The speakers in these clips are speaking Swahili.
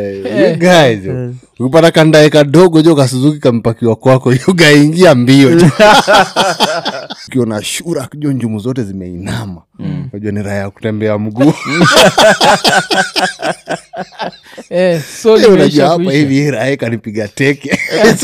You guys, jo. ukipata kandae kadogo jo kasuzuki kamepakiwa kwako yugaingia mbio jo. ukiona shura jo njumu zote zimeinama najua ni raha ya kutembea mguu Eh, so unajua limeisha hapa kuisha. hivi hii raha kanipiga teke so,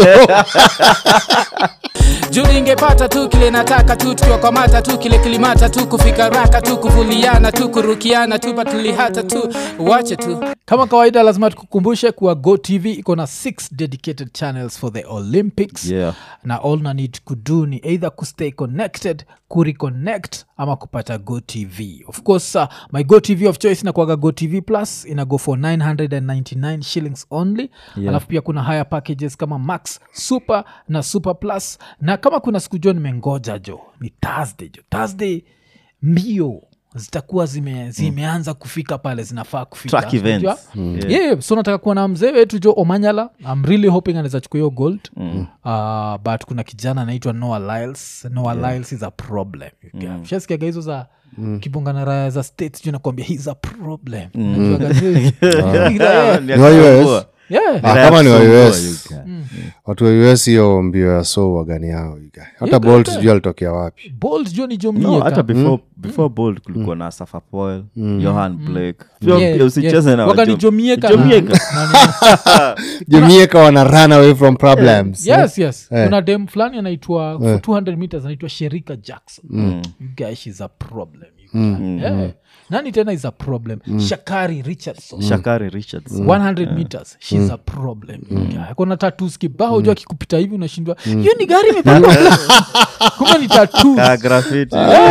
juu ningepata tu kile nataka tu tukiwakwamata tu kile kilimata tu kufika raka tu kuvuliana tu kurukiana tu patulihata tu wache tu kama kawaida lazima tukukumbushe kuwa go tv iko na six dedicated channels for the olympics Yeah. na all na need kudu ni either kustay connected kureconnect ama kupata go tv of course uh, my go tv of choice inakuaga go tv plus ina go for 999 shillings only Yeah. alafu pia kuna higher packages kama max super na super plus na kama kuna siku jo nimengoja jo ni thursday jo thursday mbio zitakuwa zime, zimeanza kufika pale zinafaa kufika Track events. Unajua? Mm. yeah. yeah, so nataka kuwa na mzee wetu jo omanyala i'm really hoping anaweza chukua hiyo gold mm. uh, but kuna kijana anaitwa noah liles noah yeah. liles is a problem mm. shasikiaga hizo za mm. kibongana raya za states ju nakwambia he's a problem Unajuaga zile- Yeah. Ni Ni wa US? akusumbua. Yeah. Ah, kama ni wa Akusumbua, US. you guy. watu wa us hiyo mbio ya so wagani yao you guy. hata Yeah, bolt yeah. sijui alitokea wapi bold jo ni jo No, mieka. hata before, before bold kulikuwa na safa poel johan blake Pia- Yeah, pia usicheze yeah. na Waga ni wajom- Jomieka na- Jomieka. na nini. jamieka wana run away from problems yes yes Eh. kuna dem fulani anaitwa for 200 meters anaitwa sherika jackson Mm. you guys is a problem you guys. Yeah. nani tena is a problem shakari richardson shakari richards 100 meters shes a problem Yeah, kona tatus kibao juu akikupita hivi unashindwa hiyo ni gari imepakwa kumbe ni tatus Ka graffiti.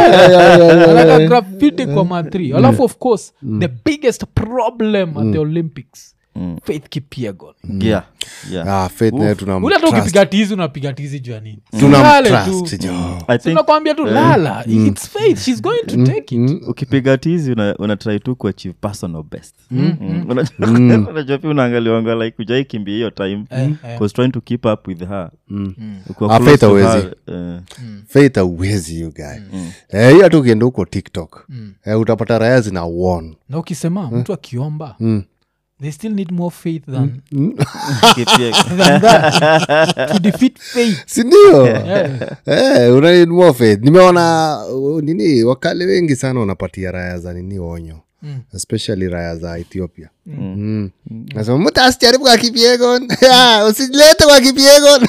anaka graffiti kwa matri alafu of course the biggest problem at the olympics faith kipiegon Yeah, yeah. ah, faith naye tuna ule hata mtrust. ukipiga tizi unapiga tizi juu ya nini Tuna Lale mtrust, tu. jo. I think tunakwambia tu lala its faith she's going to take it ukipiga tizi una, una try tu kuachieve personal best Mm. Unajua- unajua pia unaangaliwanga like ujai kimbia hiyo time eh. cause trying to keep up with her Ukiwa Ah, close Faith to hawezi. her, eh, faith auwezi you guy Eh, hiyo hata ukienda huko tiktok eh, utapata raya zina won na ukisema mtu akiomba they still need more faith than, Kipia- than that to defeat faith sindio yeah. Eh, una need more faith nimeona uh, nini wakale wengi sana wanapatia raya za nini onyo Mm. especially raya za ethiopia Mm. nasema mtu asijaribu kwa kipiegon Ya, usilete kwa kipiegon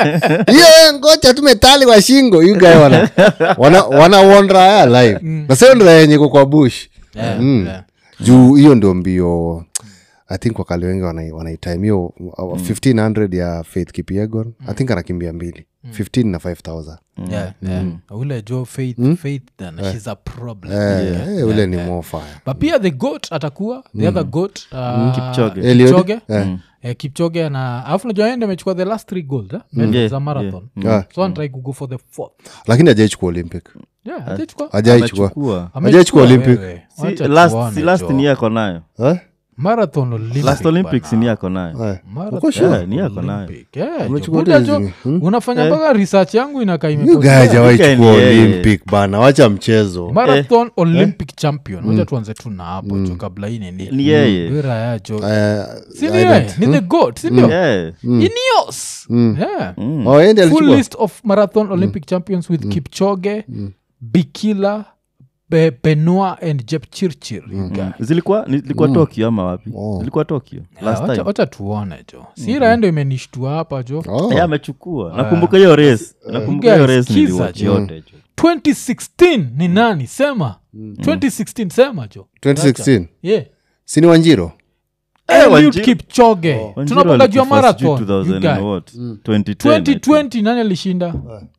hiyo ngocha tu metali kwa shingo you guy wana wana, wana won raya live na sio ndo raya yenye iko kwa bush Yeah, Mm. yeah. juu hiyo ndio mbio i think wakali wengi wanai- wanaitime hiyo uh, 1500 ya faith kipiegon i think anakimbia mbili 15 na 5000 Yeah, yeah. ule jo faith faith then she's a problem Eh, eh, ule ni more fire but pia the goat atakuwa the other goat uh, Kipchoge. Eliud? kipchoge Eh. Eh, kipchoge na alafu najua ende amechukua the last three gold eh? medals Yeah, za marathon Ah. so antrai kugo for the fourth lakini ajaichukua olympic yeah, hajachukua. ajaichukua amechukua Hajachukua Amechukua Olympic. wewe. Si Wacha last- tuone, si last jo. ni yako nayo Eh? marathon olympic last olympics bana. ni yako nayo Eh. Marathon Uko sure? Yeah, ni yako nayo Olympic. Yeah, Amechukua jo. Buda hizi- jo, hmm? unafanya mpaka research yangu inakaa You imepotea. guys hawaichukua Weekend, yeah, yeah. olympic bana wacha mchezo marathon olympic champion wacha tuanze tu na hapo jo kabla hii nini ni yeye Wira ya jo Eh, Si I ni yeye? don't- ni the goat sindio Yeah. ineos Yeah. Oh, yeye ndiye full alichukua list of marathon olympic champions with kipchoge bikila Be, benoa and jepchirchir you guy. zilikuwa ni- zilikuwa tokyo ama wapi Oh. zilikuwa tokyo Yeah, last wacha- time wacha tuone jo sira ndo imenishtua hapa jo Oh. Eh, amechukua nakumbuka hiyo race nakumbuka hiyo Guys, race kiza, niliwatch jo. yote jo 2016 ni nani sema 2016 sema jo 2016 yeah. sini wanjiro Eliud Wanjiru- kipchoge Wanjiru tunaponga juu ya alikufa sijui marathon 2000 you guy. and what? 2010, I think. 2020 nani alishinda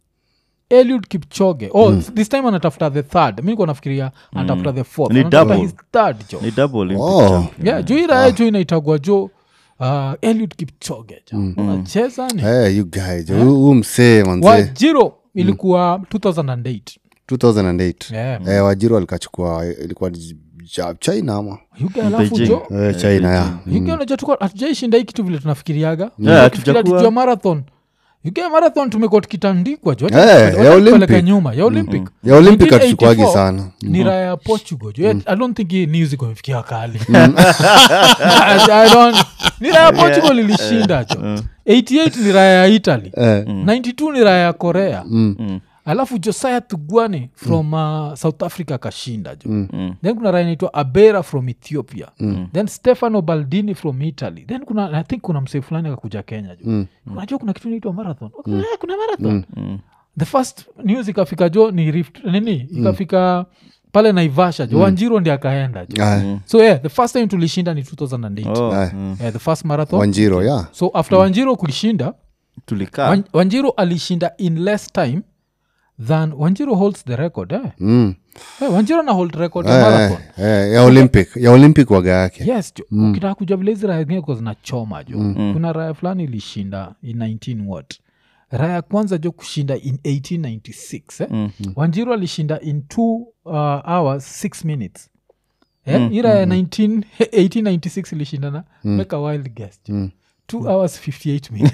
eliud kipchoge oh, this time anatafuta the third mi nikuwa nafikiria anatafuta the fourth Ni Anatafuta double. his third jo ni double Olympic Oh. champion. yeah, juu irae jo inaitagwa jo uh, eliud kipchoge jo unacheza ni Eh, you guys huu huu msee manze wajiro ilikuwa 2008 2008 yeah. eh, wajiro alikachukua ilikuwa ni cha- china ama yuga alafu Beijing. jo eh, china ya yuga unajua tuko hatujaishinda hii kitu vile tunafikiriaga Yeah, Tukifikiria hatujakuwa- tujua marathon UK marathon tumekuwa tukitandikwa jo Eh, ya Olympic. nyuma ya olympic ya olympic 1984 hatuchukuagi sana ni raya ya portugal jo i don't think hii news iko imefikia kali I don't- ni raya ya portugal ilishinda jo 88 ni raya ya italy Eh, 92 ni raya ya korea Mm. alafu josiah tugwane from uh, south africa akashinda jo Mm. then kuna raya inaitwa abera from ethiopia then stefano baldini from italy then kuna i think kuna msee fulani akakuja kenya jo unajua kuna kitu inaitwa marathon okay, eh, kuna marathon Mm. the first news ikafika jo ni rift nini ikafika pale naivasha jo wanjiro ndi akaenda jo ah, so yeah the first time tulishinda ni 2008 Oh, Aye. mm. yeah, the first marathon wanjiro ya so after wanjiro kuishinda tulikaa Wan- wanjiro alishinda in less time than wanjiro holds the record eh? Mm. Eh, wanjiro na hold record ya Eh, marathon eh, ya olympic ya olympic waga yake yes jo ukitaka kuja vile hizi raya zingine kwa zinachoma jo kuna raya fulani ilishinda in 19 what raya ya kwanza jo kushinda in 1896 eh? wanjiru alishinda in 2 uh, hours 6 minutes eh? hii raya ya 19 1896 ilishinda na make a wild guess jo 2 hours 58 minutes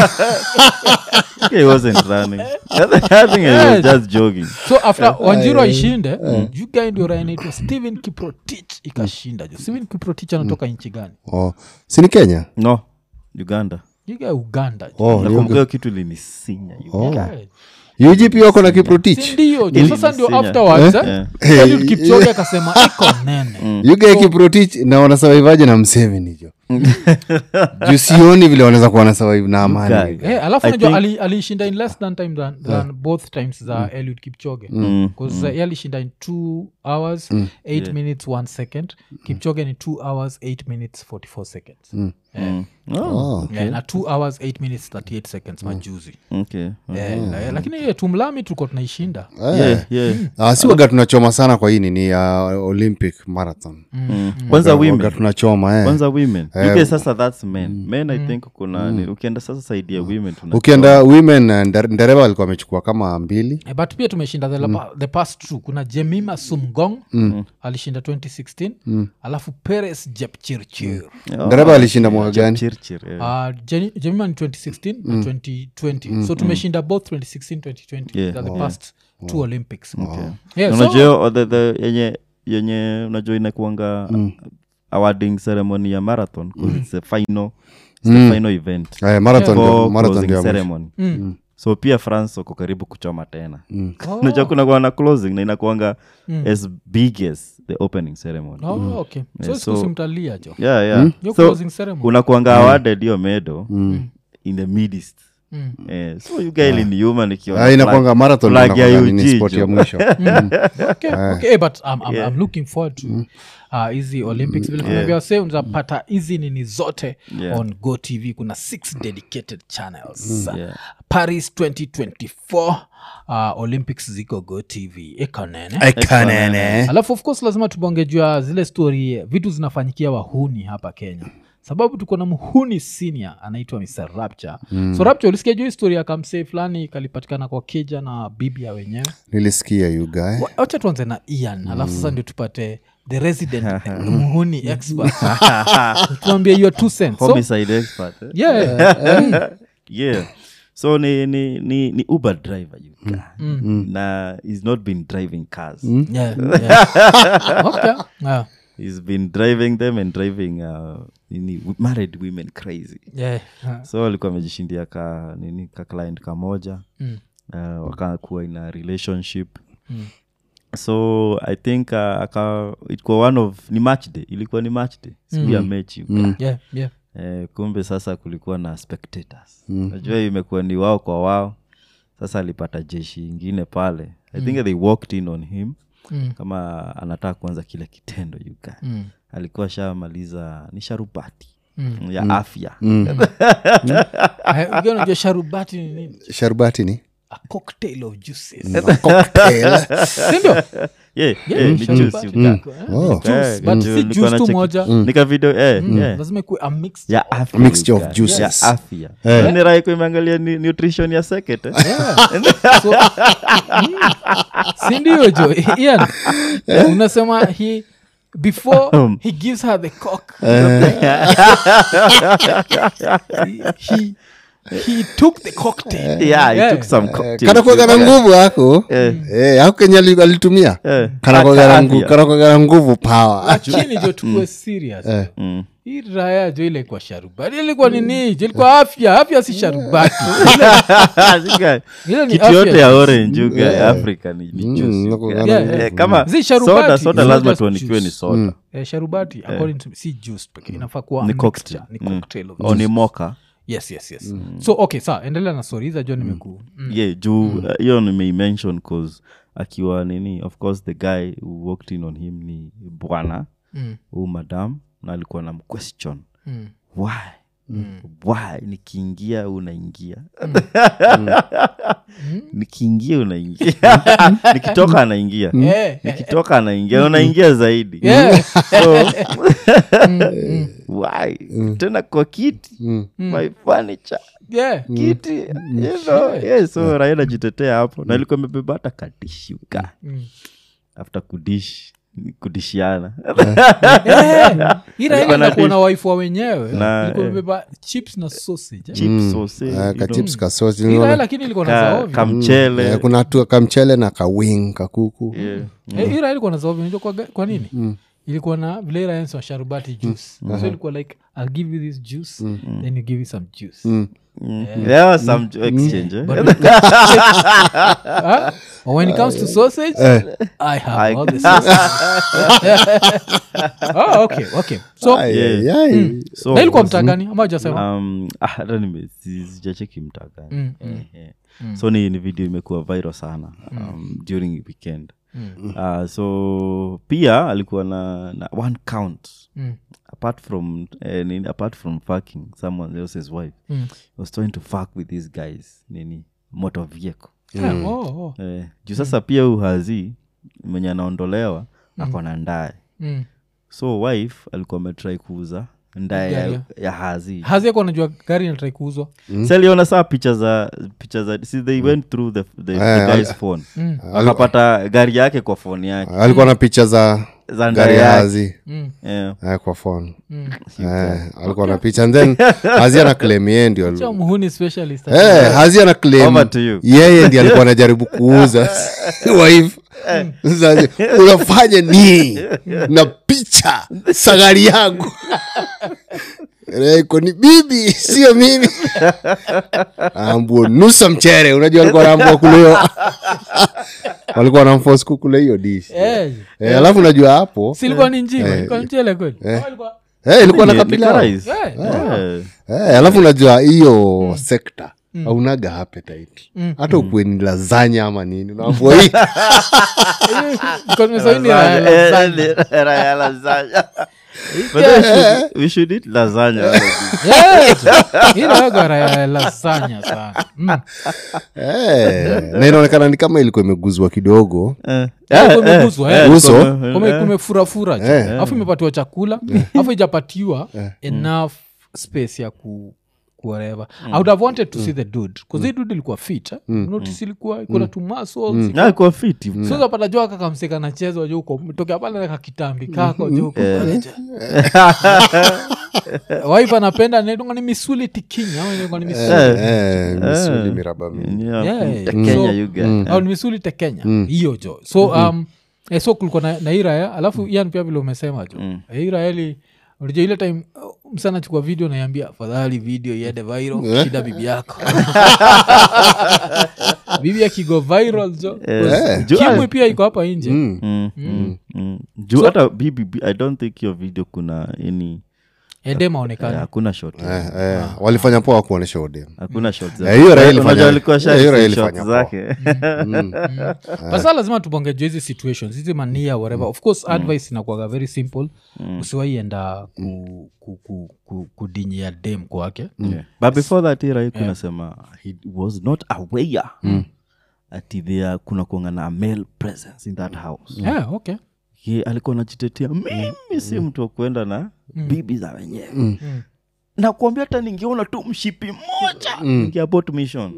he wasn't running i think he was just jogging so after wanjiru aishinde jugai ndio raya inaitwa stephen kiprotich ikashinda jo stephen kiprotich anatoka nchi gani oh. sini kenya no uganda jugai uganda jo oh, ni nakumbuka hiyo kitu linisinya Guy. ugp wako na kiprotich sindio jo sasa ndio Ilisinya. afterwards eh? Eh. Eliud Kipchoge akasema iko nene uga kiprotich na wanasavaivaje na mseveni jo juu sioni vile wanaweza kuwa na survive na amani Guy. Eh, alafu I najua think- ali- alishinda in less than time than, than both times za Eliud Kipchoge bcause uh, ye alishinda in 2 hours 8 minutes 1 second Kipchoge ni 2 hours 8 minutes 44 seconds Eh, Oh, eh, na 2 hours 8 minutes 38 seconds majuzi okay. Eh, la- lakini eh, tumlami tulikuwa tunaishinda Yeah, yeah. Ah, si waga tunachoma sana kwa hii nini ya olympic marathon Mm. kwanza Waga women tunachoma eh. kwanza women uk sasa thats men men i think kuna ni- ukienda sasa saidi ya women tuna ukienda women eh, Ndere- ndereba alikuwa amechukua kama mbili Eh, but pia tumeshinda the, the past two kuna jemima sumgong alishinda 2016 alafu peres jepchirchir Oh, ndereba alishinda mwaka gani chirchir eh. Uh, Jeni- jemima ni 2016 na 2020 so tumeshinda both 2016 2020 Yeah. They're the past two olympics yeah, so, unajua o- the- the- yenye yenye unajua inakuanga awarding ceremony ya marathon 'cause it's the final it's the final event eh, marathon ndio- Before marathon closing ndio ya mwisho. ceremony Mm. so pia france wako karibu kuchoma tena Oh. unajua kuna kuwa na closing na inakuanga as big as the opening ceremony Oh, okay so Yeah, siku so- simtalia jo yeah, yeah. Yo so closing ceremony unakuanga awarded hiyo medo in the midst Mm. eh, so you guy liniuma nikiona Ah, inakwanga flag- marathon flag ya inakwanga nini UG, sport ya jo. mwisho okay, okay. Eh, but I'm, I'm, Yeah. I'm looking forward to uh, hizi olympics vile tunavywa say unazapata hizi nini zote Yeah. on go tv kuna six dedicated channels Yeah. paris 2024 uh, olympics ziko go tv ikonene ekanene alafu of course lazima tubonge juu ya zile story vitu zinafanyikia wahuni hapa kenya sababu tuko na mhuni senior anaitwa mr rapture mm. so rapture ulisikia juu hii story ya kamsee fulani kalipatikana kwa keja na bibia wenyewe nilisikia yugae Wa- wacha tuanze na ian alafu sasa ndio tupate the resident mhuni expert tuambie your two cents so, homicide expert eh? yeah, yeah so ni ni ni, ni uber driver you guy. na he's not been driving cars yeah, yeah. okay. yeah. he's been driving them and driving uh, nini, w- married women crazy Yeah. yeah. so alikuwa amejishindia ka nini ka client kamoja Mm. uh, wakakuwa in a relationship Mm. so i think uh, aka ilikuwa one of ni match day ilikuwa ni match day siku ya mechi Yeah, yeah. eh, kumbe sasa kulikuwa na spectators najua imekuwa ni wao kwa wao sasa alipata jeshi ingine pale i think they walked in on him Mm. kama anataka kuanza kile kitendo yuka Mm. alikuwa shamaliza ni sharubati Mm. ya afya Eh, ukiwa unajua sharubati ni nini sharbati ni a cocktail of juices cocktail sindio yeah, Yeah, yeah, ni sharubati juice, you ni- guy. eh, Oh. juice, Eh, but ni si ju- nilikuwa juice tu nacheki- moja nika video eh, yeah. lazima ikuwe a mixture. ya afya A mixture you of guy. juices. ya afya Yaani raha iko imeangalia ni- nutrition ya seket eh? Yeah. So, mm, si ndio jo ian unasema he before he gives her the cock he, he he took the cocktail yeah, Yeah. he took some cocktails. kanakuaga na Yeah. nguvu ako Eh, ako kenye ali- alitumia Eh. kanakuaga na ngu- Afya. kanakuaga na nguvu power lakini jo tukue serious Mm. hii raya jo ilikuwa sharubati ilikuwa nini jo ilikuwa afya afya si sharubati Zika- Ile ni kitu afya yote ya tu. orange uga africa ni, ni juice, Mm, uga. nakuaga na Eh, nguvu. kama Zi sharubati, soda soda it's not lazima just tuanikiwe ni juice. soda eh, sharubati according to si juice pekee inafaa kuwa ni a cocktail mixture, ni cocktail of oh, ni juice. moka yes yes yes so okay saa endelea na stori hiza jo nimeku mm. yeah juu uh, hiyo nimeimention cause akiwa nini of course the guy who walked in on him ni bwana Mm. huu madam na alikuwa na mquestion Mm. why why nikiingia unaingia nikiingia unaingia nikitoka anaingia Eh, eh, nikitoka anaingia unaingia zaidi yeah. so why tena kwa kiti my furniture yeah. kiti you know, yeah, so raia najitetea hapo na ilikuwa imebeba hata kadishuka Mm. after kudish kudishiana Eh, hii raia Alikuwa na inakuwa na dish. wife wa wenyewe Na, ilikuwa eh. imebeba chips na sausage eh. chips sausage, you Ah, know, kachips kasosi Hii raia lakini ilikuwa na ka- zaovi kamchele Eh, kuna tu kamchele na kawing kakuku yeah. Eh, hii raha ilikuwa na zaovi unajua kwa, kwa nini ilikuwa na vile raensi wa sharubati juice so ilikuwa like i'll give you this juice then you give you some juice Mm. There was some exchange eh? But Huh? Or when it comes to sausage, I have I- all the sausage. oh, okay, okay. So, Ai, Yeah. ai, ai. So, na ilikuwa mtagani ama ujasema um, ah, hata nime- si- sijacheki mtaka Mm, Eh, eh. so ni, ni video imekuwa viral sana um, during weekend uh, so pia alikuwa na, na one count Mm. apart from eh, nini, apart from fucking someone else's wife Mm. was trying to fuck with these guys nini motor vehicle Yeah, oh, oh. eh, juu sasa pia uhazi mwenye anaondolewa ako na ndaye Mm. so wife alikuwa ametrai kuuza ndaye Gari ya, ya hazi hazi yako anajua gari natrai kuuzwa mm. aliona saa picha za picha za see they went through the, the, the Eh, guy's phone Mm. akapata gari yake kwa phone yake alikuwa na picha za za gari ndaye ya yake hazi Mm. yeah. eh, kwa phone eh, alikuwa na picha and then hazi ana claim yeye ndio Cha muhuni specialist Eh, hazi ana claim Over to you. yeye ndi alikuwa anajaribu kuuza wife Sasa, unafanya nini na picha sagari yangu reko ni bibi sio mimi ambua nusa mchere unajua alikuwa naambua kuleo walikuwa namfos kukula hiyo dish Eh, Eh, alafu unajua hapo silikuwa ni njima ilikuwa mchele kweli Ama ilikuwa- eh, ilikuwa na Ni- kapila ni rice. Eh, Yeah. Eh, alafu unajua hiyo sekta aunaga appetite hata ukuwe ni lazanya ama nini unaambua hii eh, ilikuwa nimesaini ya Eh, lasagna. eh, raya lasagna. But then we should- we should eat lasagna Yes. Hii inakuwa raha ya lasagna sana Mm. Eh, na inaonekana ni kama ilikuwa imeguzwa kidogo Eh. Yeah, Eh, kume eh, guzwa, eh, eh. Uso? kume- Kume- eh. kumefurafura ju alafu imepatiwa chakula alafu ijapatiwa enough space ya ku whatever i would have wanted to see the dude bcause hii dude ilikuwa fit eh? notice ilikuwa iko na two muscles Ah, iko fit, iko- so zapata jo kakamseka nachezwa jo uko tokea pale na kakitambi kako jo uko pale jo. wife anapenda naitwa ni misuli tikinya au inaitwa ni misuli Eh, misuli miraba mingi Yeah, Yeah, the so- Kenya you get. au ni misuli te kenya hiyo jo so um, eh, so kulikuwa na, na hii raya alafu ian pia vile umesema jo mm. hii raya ili unajua ile time uh, msana chukua video naiambia afadhali video iende viral shida bibi yako bibi akigo viral jo Eh, kimwi pia iko hapa nje Mm. Mm, mm, mm. juu hata BBB, i don't think your video kuna any ende eh, maonekana hakuna shot Eh, eh, walifanya poa kuonyesha udem hakuna shot Eh, hiyo Raila ilifanya- Unajua alikuwa eh, hiyo Raila shot ilifanya zake basa lazima tubongejua hizi situations hizi mania whatever of course advice inakuaga very simple usiwaienda ku, ku, ku, ku, kudinyia dem kwake Yeah. but before that ira kunasema he was not aware ati there kuna kuanga na male presence in that house yeah, okay ye alikuwa najitetea mimi si mtu wa kuenda na bibi za wenyewe na kuambia hata ningeona tu mshipi moja ningeabot mission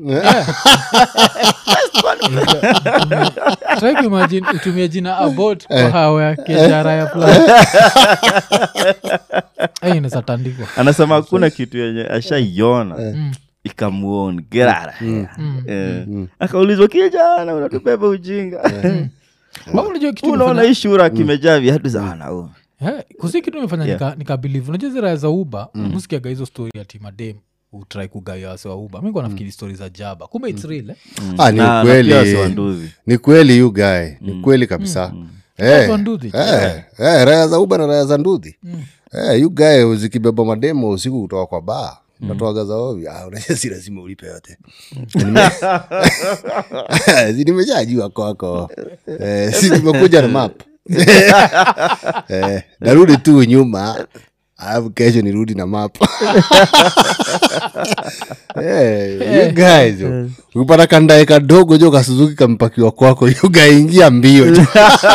try kuimagine utumie jina abot kwa hawa ya kejara ya fulani Ai, inaweza tandikwa anasema hakuna kitu yenye ashaiona ikamuon gerara Eh, akaulizwa kijana unatubeba ujinga Au unajua kitu unaona imefanya- hii shura kimejaa viatu za wanaume Eh, kusi kitu imefanya Yeah. nika- nikabilivu unajua hizi raya za uba musikiaga hizo story ati madem utrai kugawia wase wa uba mi kuwa nafikiri stori za jaba kumbe its real eh? Ah, ni Na- na ukweli. pia wasi wa nduzi. ni kweli yu gae ni kweli kabisa Eh, Watu wa nduthi. eh, eh, raya za uba na raya za ndudhi Eh, yu gae zikibeba mademo usiku kutoka kwa baa natoaga za ovi ah, unajua si lazima ulipe yote Nime- Si nimeshajua kwako eh, si nimekuja na map eh, narudi tu nyuma alafu kesho nirudi na map Eh, you guys, yo. ukipata kandae kadogo jo kasuzuki kampakiwa kwako yugaingia mbio jo.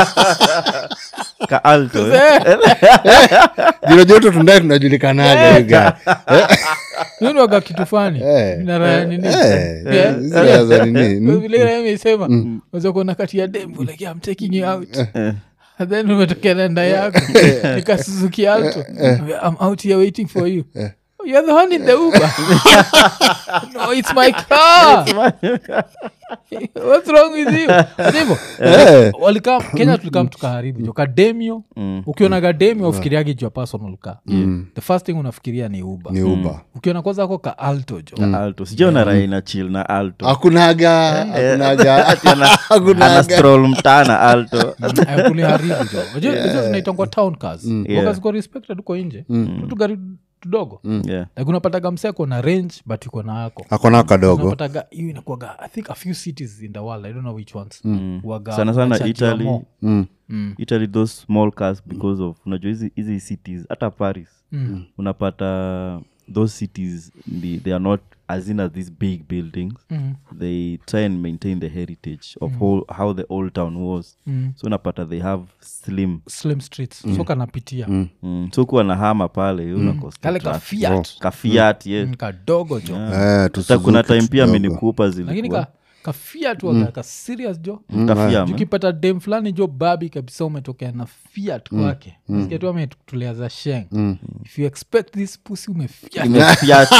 ka alto eh? jino joto tundae tunajulikanaga you guy. Hiyo ni waga kitu fani Eh. na raya nini Eh, Yeah. hizi raya za nini? vile raya imesema weza kuona kati ya demu like I'm taking you out And then umetokea na nda yako nikasuzuki alto I'm out here waiting for you You're the one in the Uber. no, it's my car. What's wrong with you? Ndivyo. Eh. Walikam, kenya tulikam tukaharibu jo kademio ukiona kademio ufikiriagi jua personal car the first thing unafikiria ni uba ni uba ukiona kwanza ako ka alto jo alto sijaona raha ina chill na alto hakunaga hakunaga Ati ana- ana hakunaga stroll mtana alto kuliharibu jo Unajua hizo zinaitangwa town cars Yeah. Waka ziko respected uko nje tu gari tudogo Yeah. like unapataga mseko na range but uko na ako hakuna kadogo unapataga hiyo inakuaga i think a few cities in the world i don't know which ones Waga- sana sana wanachajiwa italy more. Mm. Mm. italy those small cars because of unajua hizi hizi cities hata paris Mm. unapata those cities the, they are not as in as these big buildings Mm. they try and maintain the heritage of how, how the old town was Mm. so unapata they have slim slim streets so kanapitia mm. so kuwa na hama pale unakosa kale ka traffic. fiat kafiat yes Mm, kadogo jo Eh, Hata tusuzuki kuna time pia tudogo. minikupa lakini zilikuwa ka, ka fiat waga ka serious jo kafiama ukipata dem fulani jo babi kabisa umetokea na fiat kwake Nasikia tu ametulea za sheng if you expect this pussy umefiat umefiat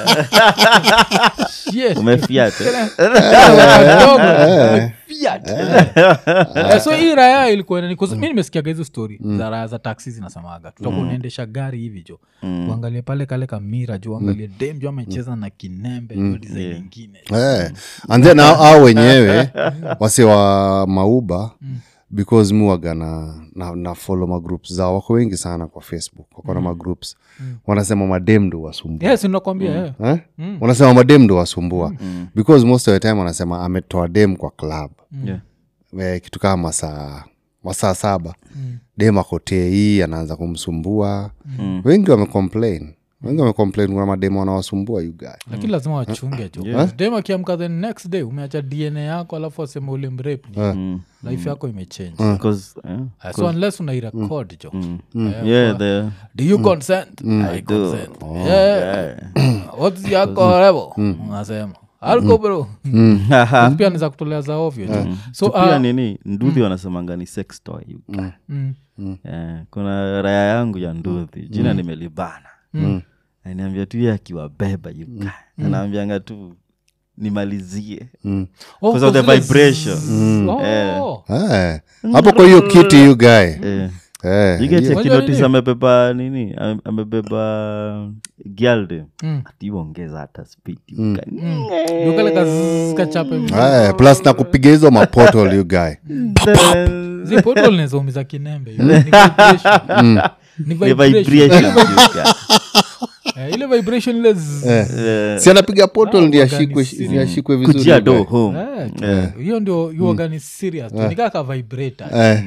Yes. umefiat eh? Wadogo, umefiat. Eh, so hii raya ilikuwa inani- 'cause mi nimesikiaga hizo story za raya za taksi zinasemaga tutakuwa unaendesha gari hivi jo uangalie pale kale kamira jo uangalie dem jo amecheza na kinembe jo design ingine Eh, and then au au wenyewe wase wa mauba because mi waga na, na, na follow magroups zao wako wengi sana kwa facebook wako na magroups wanasema madem ndo wasumbua yes nakwambia eh. eh? wanasema madem ndo wasumbua because most of the time wanasema ametoa dem kwa club Yeah. eh, kitu kama masaa masaa saba dem akotee hii anaanza kumsumbua wengi wamecomplain wengi wamecomplain kuna madem wanawasumbua you guy lakini lazima wachunge jo dem akiamka the next day umeacha dna yako alafu asema ule mrep ni life yako imechange Because, eh, Uh, so unless unairekod jo yeah, the do you consent i consent yeah. what's yako level unasema alko bro pia niza kutolea za ovyo jo so pia uh, nini nduthi wanasemanga ni sex toy you guy. mm, Eh, kuna raya yangu ya nduthi jina nimelibana aniambia tu ye akiwabeba you guy. anaambianga tu nimalizie oh, Because of the kwa zile vibration. zzz, oh. Eh. Eh, hapo kwa hiyo kiti you guy Eh, Eh, you get hiyo- a Unajua kinotis nini? amebeba nini Ame- amebeba gialde Mm. ationgeza hata speed you guy. Ndio kale kazzz kachape hivi. Eh, plus na kupiga hizo mapotol you guy Then- Zi portal inawezaumiza kinembe hiyo. Ni vibration. Ni the vibration. vibration you guy. Eh, ile vibration ile zzz. Eh, si anapiga potol Ah, ndi wagani ashikwe serious. ndi ashikwe vizuri kujia you guy. do home Eh, hiyo ndio yuaga ni serious tu. nikaa ka vibrator Eh,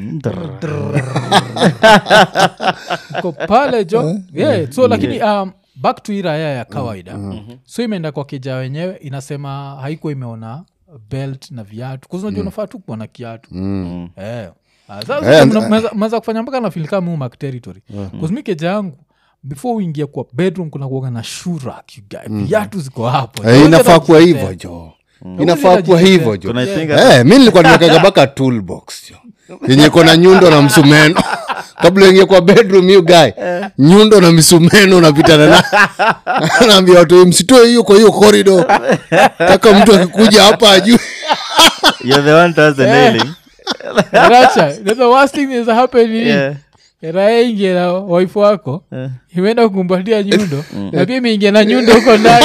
ko pale jo yeah. so lakini um, back to iraya ya kawaida so imeenda kwa kija wenyewe inasema haikuwa imeona belt na viatu kuzinajua unafaa tu kuwa na kiatu Eh. Ah, sasa Eh, mna- mnaweza- mnaweza kufanya mpaka nafilika mumak territory kuzimi keja yangu before uingie kwa bedroom kuna kuaga na shurak viatu ziko hapo eh, Huwezi inafaa hata kuwa kujitetea. hivyo jo inafaa kuwa hata hivyo jo Kuna I think- Eh, mi nilikuwa nimekaga baka toolbox jo yenye iko na nyundo na msumeno kabla uingie kwa bedroom hiyo guy nyundo na misumeno unapitana na naambia watu msitoe hiyo kwa hiyo korido taka mtu akikuja hapa ajue You're the one does the nailing. Racha, the worst thing is happen ni Yeah. raha ingie na waifu wako Eh. imeenda kukumbatia nyundo na pia imeingia na nyundo huko ndani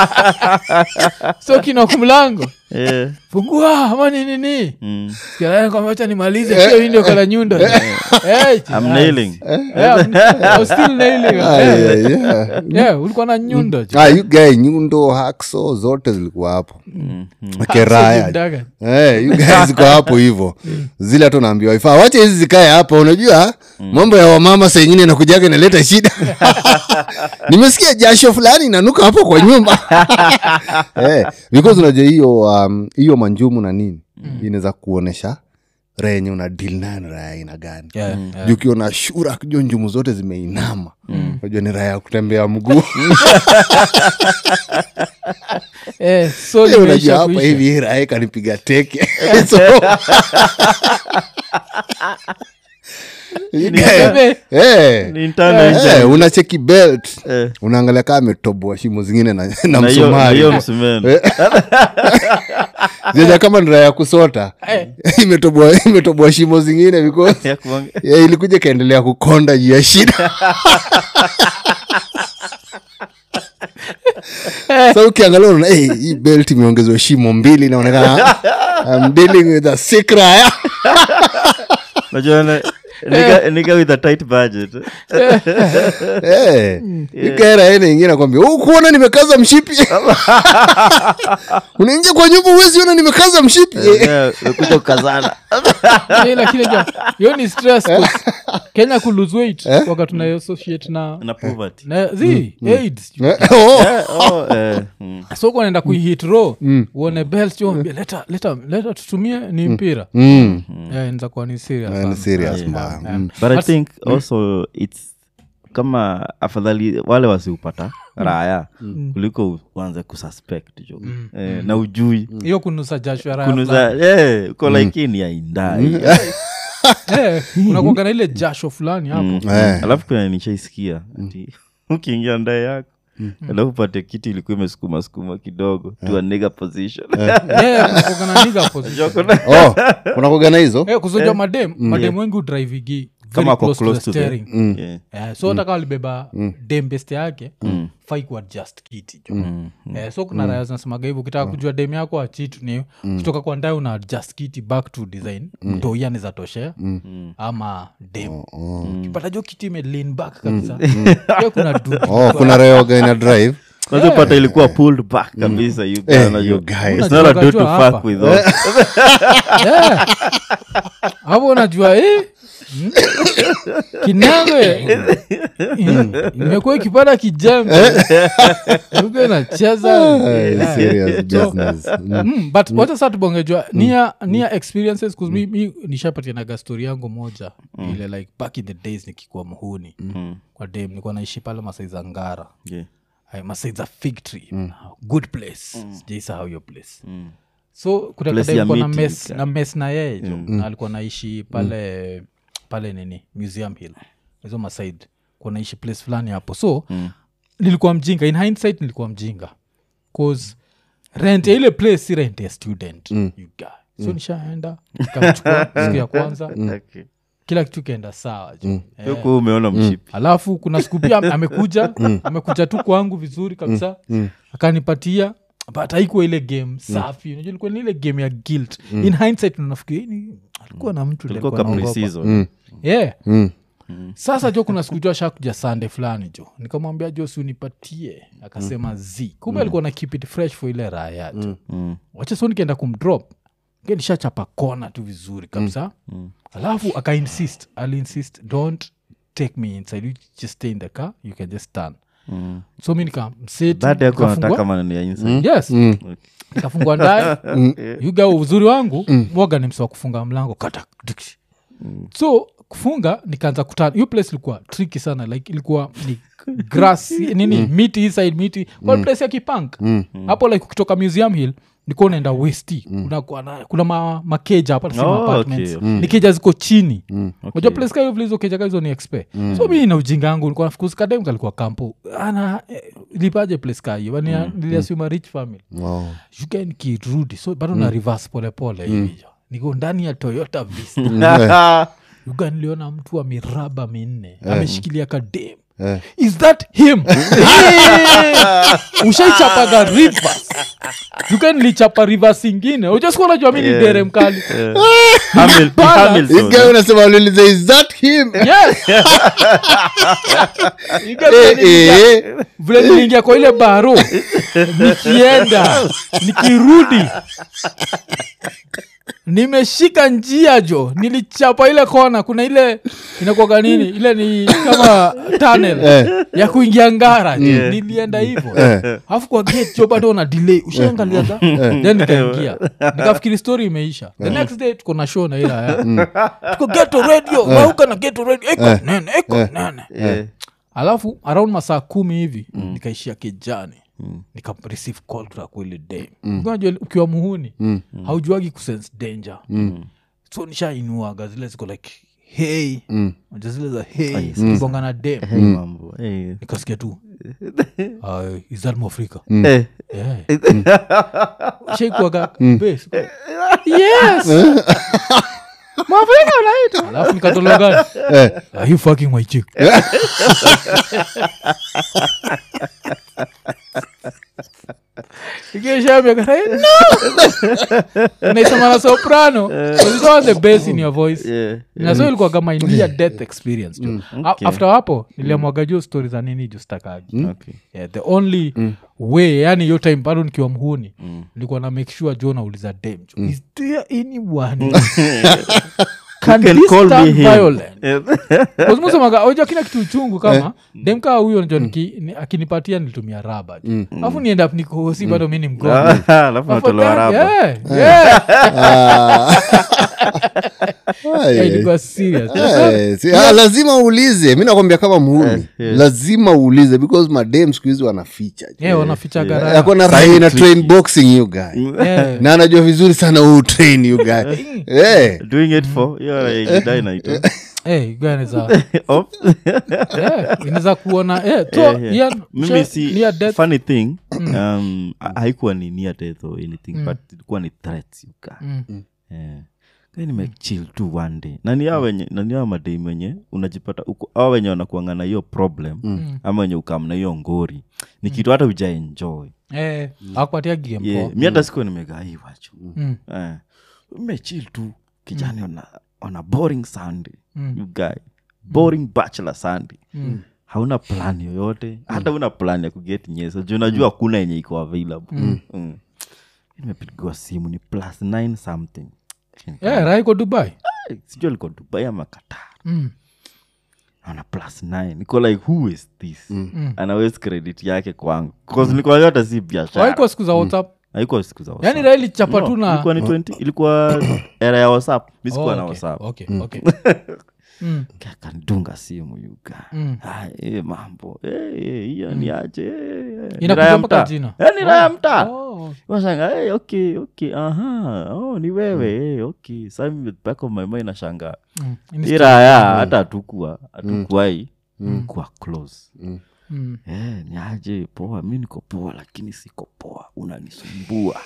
so kina kumlango Yeah. fungua ama ni nini Mm. wacha nimalize pia hii ndio kala nyundo Eh, I'm nailing. Yeah, I'm- I was still nailing. Ah, Eh, yeah, yeah. yeah, ulikuwa na nyundo jo. Ah, you guy nyundo hakso zote zilikuwa hapo keraya Daga. Eh, you guys ziko hapo hivo zile hata unaambiwa ifaa wache hizi zikae hapa unajua mambo ya wamama saa ingine nakujaga inaleta shida nimesikia jasho fulani inanuka hapo kwa nyumba eh, because unajua hiyo um, hiyo manjumu na nini inaweza kuonesha renye una deal nayo ni raya aina gani Yeah, yeah. juu ukiona shura kijua njumu zote zimeinama unajua ni raya ya kutembea mguu Eh, so Eh, unajua nimeisha hapa kuisha. hivi hii raya kanipiga teke so Bebe, Eh, Ni internal eh, injury. unacheki belt Eh. unaangalia kaa ametoboa shimo zingine na, na Na hiyo- na hiyo msumari msumeno. zeja kama ni raya ya kusota imetoboa imetoboa shimo zingine because Ya kuange- yeah, ilikuja ikaendelea kukonda juu ya shida sa ukiangalia unaona hey, hii belt imeongezwa shimo mbili inaonekana I'm dealing with a sick raya Unajua na- nigga- nigga with a tight budget. Eh, ikaera ene ingine nakwambia "Oh, kuona nimekaza mshipi unaingia kwa nyumba uwezi ona nimekaza mshipi Yeah, umekuja kukazana. eh, lakini ja- hiyo ni stress 'cause kenya kulose weight wakati tunaassociate na Na poverty. na zi aids Oh, Eh, oh, eh, mm. so kunaenda kuihit ro uone belt jo ambia, leta leta leta tutumie ni mpira mm, yeah, inaweza kuwa ni serious ni sana. serious Yeah. mbaya. Yeah. Mm. but i But- think also its kama afadhali wale wasiupata raya kuliko uanze kususpect jo eh, na ujui hiyo kunusa jasho ya raha kunuza eh, uko like hii ni ya indai Eh, unakuwaga na ile jasho fulani hapo Eh. alafu kuna nishaisikia ati ukiingia ndae yako alafu pate kiti ilikuwa imesukuma sukuma kidogo to a nigger position Eh, kunakuwaga na nigger position. oh unakuwaga na hizo Eh, kuzoja madem madem wengi udrivigi Kama ako close to the- steering Yeah. Eh, so hata kama walibeba dem beste yake fai kuadjust kiti jo Eh, so kuna raya zinasemaga hivyo ukitaka kujua dem yako achitu ni kutoka kwa ndae una adjust kiti back to design mtoia niza toshea ama dem ukipata jo kiti ime lean back kabisa pia kuna dude oh kuna rayoga ina drive kwanza pata ilikuwa pulled back kabisa you guy, Eh, unajua. you guy. It's not a dude to Unajua hapa. fuck with also. Yeah. hapo unajua eh? mm, kinagwe mm, imekuwa ikipata kijembe uko inacheza Eh, Yeah. serious So, business Mm. mm, but wacha saa tubongejwa nia nia experiences 'cause mi, mi nishapatianaga story yangu moja ile like back in the days nikikuwa mhuni kwa dem nilikuwa naishi pale masai za ngara Yeah. Ay, masai za fig tree good place sijaisahau hiyo place so Place ya kutakadalikuwa na meeting, mes ka- na mes na yeye jo na alikuwa naishi pale pale nini museum hill hizo masaid kuwa naishi place fulani hapo so nilikuwa mjinga in hindsight nilikuwa mjinga cause rent ya ile place si rent ya student you guy. so nishaenda nikamchukua siku ya kwanza Okay. kila kitu kaenda sawa jo Eh, Huku umeona mshipi alafu kuna siku pia am- amekuja amekuja tu kwangu vizuri kabisa akanipatia but haikuwa ile game safi unajua ilikuwa ni ile game ya guilt in hindsight unafikiri ni alikuwa na mtu Ilikuwa alikuwa ka anaogopa. pre-season. yeah Mm. sasa jo kuna siku jo ashakuja sande fulani jo nikamwambia jo si unipatie akasema z kumbe alikuwa na keep it fresh for ile raha ya jo Mm. wacha so nikienda kumdrop nishachapa kona tu vizuri kabisa alafu akainsist aliinsist don't take me inside you just stay in the car you can just stand Mm. so mi nikamseti Dada yako anataka nikafungua- maneno ya inside. yes nikafungua ndani yuga uzuri wangu mwaga ni msiwa kufunga mlango kata diksh. so kufunga nikaanza kutana hiyo place ilikuwa tricky sana like ilikuwa ni grass nini miti hii side miti kwa place ya kipank hapo like ukitoka museum hill nikuwa unaenda westi unakuwa na- kuna ma, makeja hapa nasema Oh, apartments okay, ni keja ziko chini Okay. moja place kayo vile hizo keja kahizo ni expe so mi na ujinga yangu nilikuwa nafikiri kadem kalikuwa kampo ana eh, lipaje place kahiyo mm. niliasuma rich family Wow. yuka nikirudi so bado na reverse polepole hivi niko ndani ya toyota vista yuga niliona mtu wa miraba minne ameshikilia kadem Eh. is that him ushaichapaga rivers yuka nilichapa rivers ingine ujasikuwa najua mi ni dere mkali Hamil- Bana. Hamilton. This guy unasema uliuliza, is that him yes Yuga Eh, vile niliingia- eh. vile niliingia kwa ile baro nikienda nikirudi nimeshika njia jo nilichapa ile kona kuna ile inakuaga nini ile ni kama tunnel ya kuingia ngara jo. nilienda hivo alafu kwa gate jo bado na delay ushaangaliaga then nikaingia nikafikiri story imeisha the next day tuko na show na ila ya tuko geto radio wauka na geto radio eko nene eko nene Eh. alafu around masaa kumi hivi nikaishia kijani nika receive call kutoka kwa ile day unajua ukiwa muhuni haujuagi kusense danger so nishainuaga zile ziko like hey Unajua zile za hey zikibonga na dem Hey, mambo. Hey. nikasikia tu uh, is that mwafrika Eh. yeah. shaikuaga base yes mwafrika unaitwa alafu nikatolewa gani are you fucking my chick naisema na soprano because you don't want the bass in your voice Yeah. naso ilikuwa kama india death experience jo A- Okay. after hapo niliamwaga juu stori za nini juu stakagi Okay. yeah, the only way yani hiyo time bado nikiwa mhuni nilikuwa na make sure jo nauliza dem jo is there anyone can, can this call me turn him? violent Eh. ozmusemaga oja kina kitu uchungu kama dem kaa huyo njo niki- ni- akinipatia nilitumia raba jo alafu nienda up nikohosi bado mi ni mgongo Ah, alafu natolewa raba Yeah, yeah. Ah, Yeah, yeah. ilikuwa serious. Eh, si- ah, lazima uulize mi nakwambia kama muhuni yeah. lazima uulize because madem siku hizi wanaficha Yeah, wanaficha gara akona raha na train boxing you guy Yeah. na anajua vizuri sana huu train you guy Eh, doing it for hiyo idai naitwa Eh, you guys inaweza- Of- yeah, inaweza kuona eh, so, Yeah, yeah. Ian, mimi sha- si near death. funny thing um, ha- haikuwa ni near death or anything but ilikuwa ni threats you guy. Mm. Eh. Then nimechill tu one day nani hao wenye nani hao madei wenye unajipata uko hao wenye wanakuanga na hiyo problem ama wenye ukam na hiyo ngori ni kitu hata uja enjoy Eh, hawakupatia game yeah. poa. mi hata sikuwa nimegaiwacho Mm. eh. mechil tu kijani on, a, on a boring sunday you guy boring bachelor sunday Mm. hauna plan yoyote hata una plan ya kuget nyesa juu najua hakuna yenye iko available mm. nimepigiwa simu ni plus 9 something Eh, raha iko dubai Eh, sijui aliko dubai ama qatar Mm. ana plus 9 niko like who is this anawes credit yake kwangu bcause nilikuwa hata si biashara haikuwa siku za whatsapp haikuwa siku za yani WhatsApp. raha ilichapa No, tu na ilikuwa ni 20 ilikuwa era ya whatsapp mi sikuwa Oh, na okay, whatsapp okay, okay. Mm. akandunga simu yuga Mm. Ah, eh, mambo Eh, eh, hiyo ni aje eh, eh, ni Inakuja raha ya mpaka mtaa. jina. Eh, ni raha ya mtaa Oh. washanga hey, okay okay aha oh, ni wewe hey, okay sa mimi back of my mind nashanga Mm. iraya hata hatukua hatukuwai kuwa close Mm. Eh, ni aje poa mi niko poa lakini siko poa unanisumbua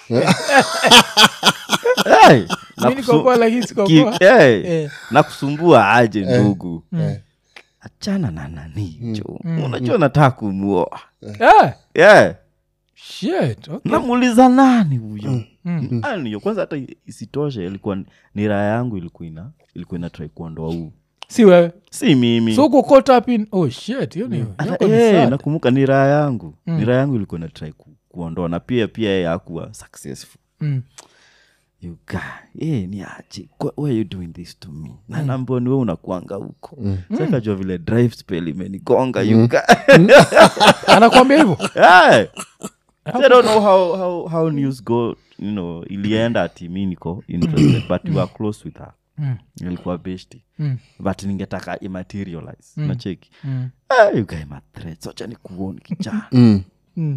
hey, Mi niko poa, lakini siko ki- poa. hey, Eh. na kusumbua aje ndugu achana na nanicho unajua nataka kumuoa Eh, yeah. shit, okay. namuuliza nani huyo Mm. Nani huyo kwanza hata isitoshe ilikuwa ni raha yangu ilikuwa ina ilikuwa inatrai kuondoa huu si wewe si mimi so uko caught up in oh shit hiyo ni Hata- yako ni eh, sad. nakumbuka ni raha yangu ni raha yangu ilikuwa inatrai ku, kuondoa na pia pia yeye hakuwa successful Mm. you guy eh, ni aje Kwa- why are you doing this to me na namboni we unakuanga huko sakajua vile drive spell imenigonga you guy anakwambia hivyo Hey! So I don't know how, how, how news go you know ilienda ati mi niko interested but you are close with her Mm. ilikuwa besti Mm. but ningetaka imaterialize nacheki Mm. Ah, you guy ma threats wacha ni kuoni kijana Mm. Mm.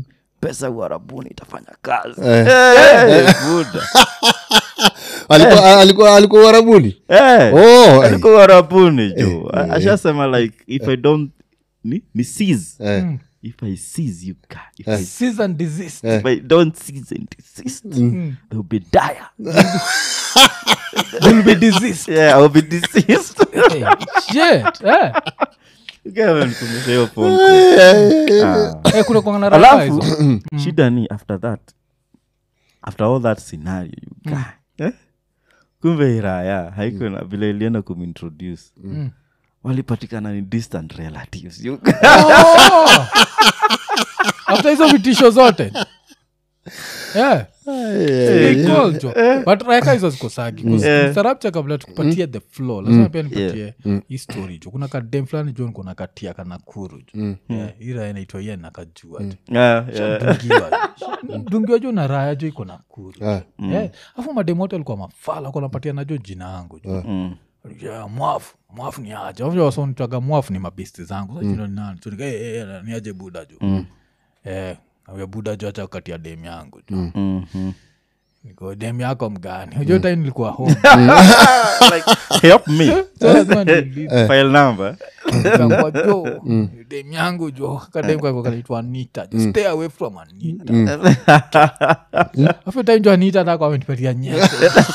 pesa uharabuni itafanya kazi Eh. Eh, buda. alikuwa alikuwa alikuwa uharabuni Eh, oh ai. alikuwa uharabuni jo ashasema like if i don't ni, ni seize Eh, if i seize you guy, if, I, season disease if i don't seize and desist Mm. they'll be dire will be diseased yeah i'll be deceased hey, shit eh. Guy amenikumbusha hiyo phone call. Ah. eh, kuna kuangana raka alafu hizo shida ni after that after all that scenario you guy, eh? kumbe iraya haiko na vile ilienda kumintroduce Mm. walipatikana ni distant relatives you Oh! after hizo vitisho zote yeah. They call jo. but raka hizo zikosagi sarapcha kabla tukupatie the flow lazima pia nipatie hii story jo kuna kadem fulani jo nkona katia kanakuru jo yeah, hii raya inaitwa ye nakajua jo yeah, yeah. dungiwa dungiwa jo na raya jo iko nakuru Ah. yeah. afu mademote alikuwa mafala konapatia najo jina yangu jo Mm. yeah, mwafu mwafu ni aje wasonitaga mwafu ni mabesti zangu mm. ni aje buda jo mm. eh, awe buda jo acha katia dem yangu jo mm. Mhm. niko dem yako mgani ujo time nilikuwa home like help me So lazima niulize. file number Nikaambiwa, jo dem yangu jo kadem kako kanaitwa anita jo stay away from anita afu time jo anita tako amenipatia nyese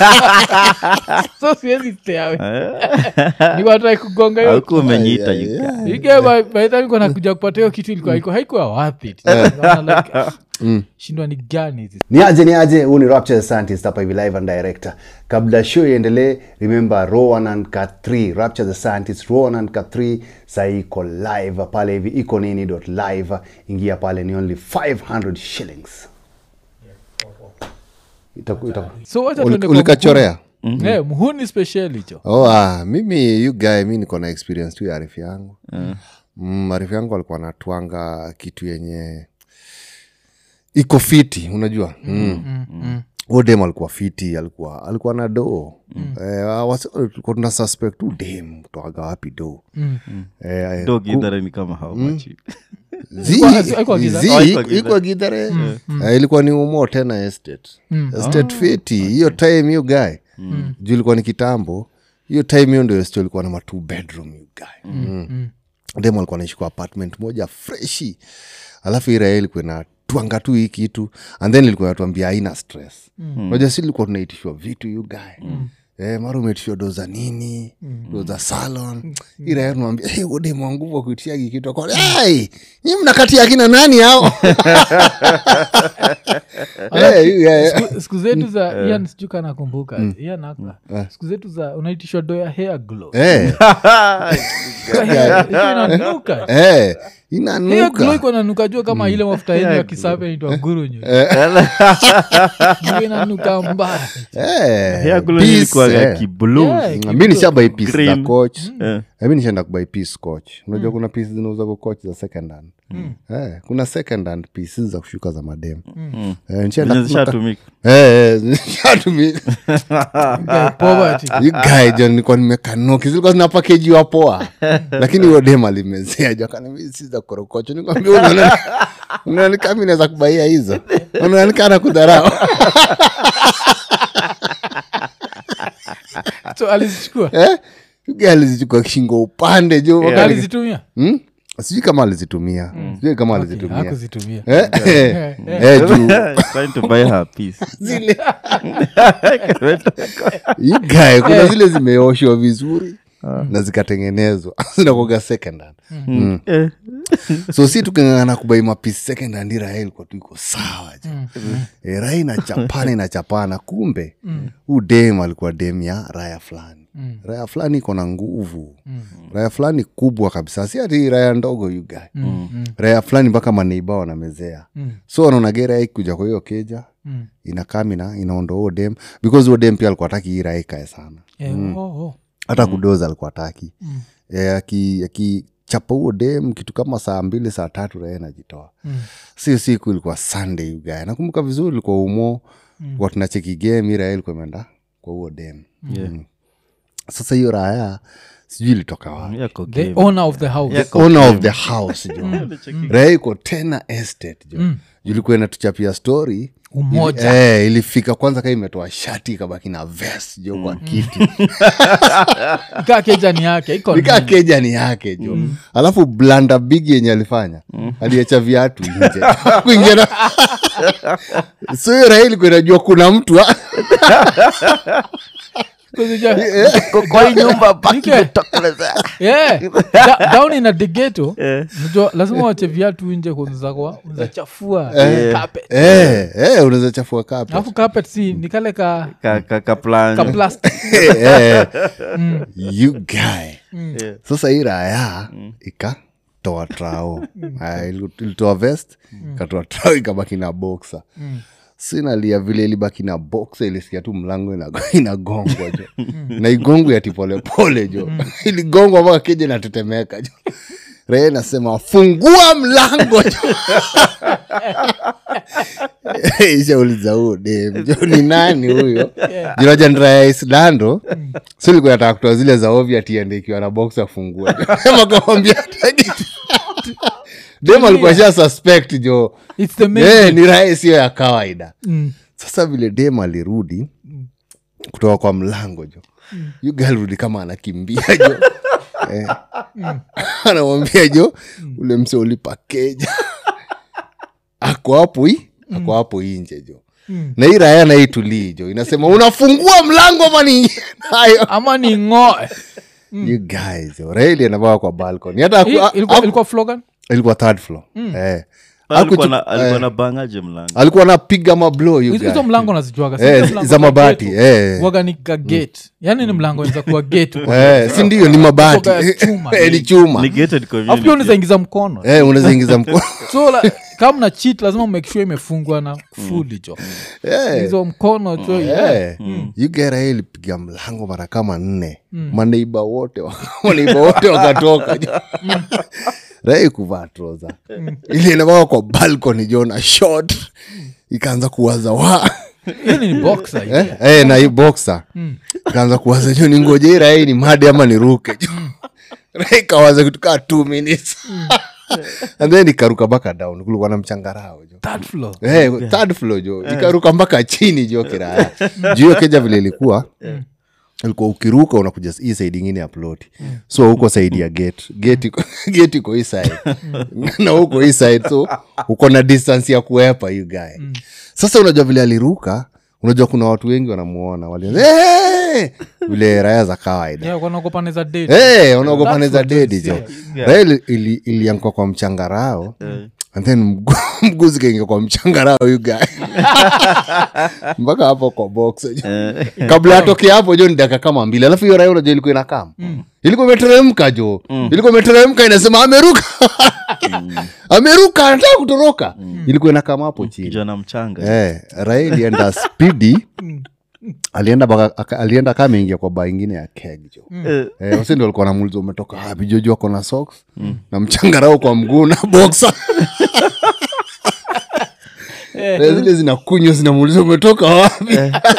so siwezi stay away niwatrai kugonga hiyo auku umenyita you guy. ige nakuja kupata hiyo kitu ilikuwa iko haikuwa wapi shindwa ni gani hizi ni aje ni aje huu ni rapture scientist hapa hivi live and director kabla show iendelee remember rowan and cat 3 rapture the scientist rowan and cat 3 sahii iko live pale hivi iko nini dot live ingia pale ni only 500 shillings Itaku- itaku- so wacha Uli- tuende kwa ulikachorea mhuni. Eh, mhuni speciali cho oh, ah, mimi you guy mi niko na experience tu ya arifu yangu mm, arifu yangu alikuwa anatwanga kitu yenye iko fiti unajua mm. Mm, mm. huo dem alikuwa fiti alikuwa alikuwa na doo mm. eh, wasi- tulikuwa tuna suspect tu dem toaga wapi doo Mm. eh, dog idhara ni kama how much zi- Haikuwa- haikuwa Githere? zi- Oh, haikuwa iko- iko gidhare Eh, ilikuwa ni umo tena estate estate fiti hiyo time hiyo guy juu ilikuwa ni kitambo hiyo time hiyo ndio estate ilikuwa na matu bedroom you guy mm. dem alikuwa naishi kwa apartment moja freshi alafu irael ilikuwa na twanga tu hii kitu and then ilikuwa natuambia haina stress moja si ilikuwa tunaitishwa vitu you guy Eh, mara umeitishwa do za nini do za salon irael tunamwambia hey, udemu wa nguvu wa kuitishia hiki kitu Akwa, hey, nyi mnakati akina nani hao Eh, yeah. Siku- siku zetu za ian sijuka nakumbuka ian aka siku zetu za unaitishwa do ya hair glow Eh, Ilikuwa inanuka eh, hair inanuka glow iko nanuka jua kama ile mafuta yenyu ya kisape inaitwa gurunyu Ilikuwa inanuka mbaya Eh, Hair glue peace, ilikuwaga eh. kiblue. Yeah, mi nishabai pis za Green. coach Eh. mi nishaenda kubai pis scotch unajua kuna pis zinauza kwa coach za second hand eh, kuna second hand pieces za kushuka za madem eh, nishaenda Zenye kunaka- zishatumika. Eh, eh, zishatumika. Yeah, poverty. You guy, jo nilikuwa nimekanuki zilikuwa zina pakejiwa poa lakini huyo dem alimezea jo akaniambia, si za korokocho nikwambia unaona- unaona kama mi naweza kubaia hizo unaonekana kudharau so alizichukua eh? You guy alizichukua shingo upande jo Na wakati- alizitumia Hmm? sijui kama alizitumia sijui kama alizitumia hakuzitumia Eh, eh, eh, juu Trying to buy her piece. zile You guy, kuna zile zimeoshwa vizuri na zikatengenezwa zinakoga second hand Mm. Eh. so si tukingangana kubai mapisi second hand raha ilikuwa tu iko sawa je e, raha inachapana inachapana kumbe huu dem alikuwa dem ya raya fulani raya fulani iko na nguvu raya fulani kubwa kabisa si ati raya ndogo yuga raya fulani mpaka maneiba wanamezea so wanaonage raya ikuja kwa hiyo keja inakamina inaondoa huo dem because huo dem pia alikuwa taki hii raya ikae sana Eh, oh, oh. hata kudoza alikuwa taki mm. akichapa huo dem kitu kama saa mbili saa tatu rae najitoa mm. sio siku ilikuwa sunday ugae nakumbuka vizuri ilikuwa umo mm. tunacheki game irae ilikuwa imeenda kwa huo dem Yeah. sasa hiyo raya sijui ilitoka wapi Yako the game. owner of the house the owner of the house jo raha iko tena estate jo julikuwa inatuchapia story Umoja. Ili, eh, ilifika kwanza kaa imetoa shati ikabaki na vest jo kwa kiti ikaa kejani yake iko nikaa keja ni yake jo alafu blanda big yenye alifanya aliacha viatu nje kuingia na so hiyo raha ilikuwa inajua kuna mtu Kwa- kwa hii nyumba baki Nike. kutokelezea. yeah. Da- down in a degeto najua lazima wache viatu nje kunzakwa unzachafua carpet eh, eh, unaweza chafua kape alafu carpet si ni kale ka, Ka- ka- ka plan. ka plastic Eh, you guy sasa hii raya ikatoa trao Aya, ili- ilitoa vest ikatoa trao ikabaki na boxa sinalia vile ilibaki na boxa ilisikia tu mlango inago- inagongwa jo na igongo yati polepole jo iligongwa mpaka keja inatetemeka jo raya inasema fungua mlango jo ishauliza huo dem jo ni nani huyo jinaja ndra ya islando so likuwa nataka kutoa zile za ovya tiende ikiwa na box afungua dem akamwambia dem alikuwa sha suspect jo It's the main Eh, ni raha sio ya kawaida Mm. sasa vile dem alirudi kutoka kwa mlango jo yu galrudi kama anakimbia jo eh. anamwambia jo ule mse ulipa keja ako hapo hi ako hapo inje jo na hii raya naitulii jo inasema unafungua mlango ama niingie nayo ama ni ngoe you guys jo raya ilienavaa kwa balcony hata Hii haku- ilikuwa, haku- ilikuwa slogan ilikuwa third floor eh. Alikuwa Hakuchu- na- alikuwa eh, na bangaje mlango alikuwa anapiga mablo you hizo guy. hizo mlango nazijuaga Eh, za mabati, eh. waganika gate yani ni mlango za kuwa gate huko. Eh, si ndio ni mabati Kutoka ya chuma. Eh, ni chuma Ni gated Alafu pia community. unaweza ingiza mkono Eh, unaweza ingiza mkono so la, kama na cheat lazima make sure imefungwa na fuli jo Eh, hizo mkono jo yeah. eh. You get a ilipiga mlango mara kama nne maneiba wote wa- maneiba wote wakatoka rai kuvaa troza ili inavaa kwa balcony jo na short ikaanza kuwaza wa Hii ni boxer hii. eh, eh, na hii boxer ikaanza kuwaza jo ningoje hii rai ni made ama niruke jo rai kawaza kitu kaa two minutes and then ikaruka mpaka down kulikuwa na mchangarao jo Third floor hey, third floor jo ikaruka mpaka chini jo kiraya juu hiyo keja vile ilikuwa ilikuwa ukiruka unakuja hii saidi ingine ya ploti so huko saidi ya gate gate iko- gate iko hii side na huko hii side so uko na distance ya kuepa you guy sasa unajua vile aliruka unajua kuna watu wengi wanamuona wali hey! vile raya za kawaida Yeah, wanaogopa naweza date. hey, unaogopa That's neza what dedi it jo is, raya ili- ili- ilianguka kwa mchangarao and then mgu- mguu zikaingia kwa mchangarao you guy mpaka hapo kwa box jo. kabla atoke hapo jo ni dakika kama mbili alafu hiyo raya unajua ilikuwa inakam ilikuwa imeteremka jo ilikuwa imeteremka inasema ameruka ameruka anataka kutoroka ilikuwa inakama hapo chini kijana mchanga eh, raya ilienda spidi alienda baka, aka- alienda kama ameingia kwa baa ingine ya keg jo Eh, Eh, wasi ndo alikuwa namuliza umetoka wapi jojo ako na socks na mchangarao kwa mguu na boxa Eh, zile zinakunywa zinamuuliza umetoka wapi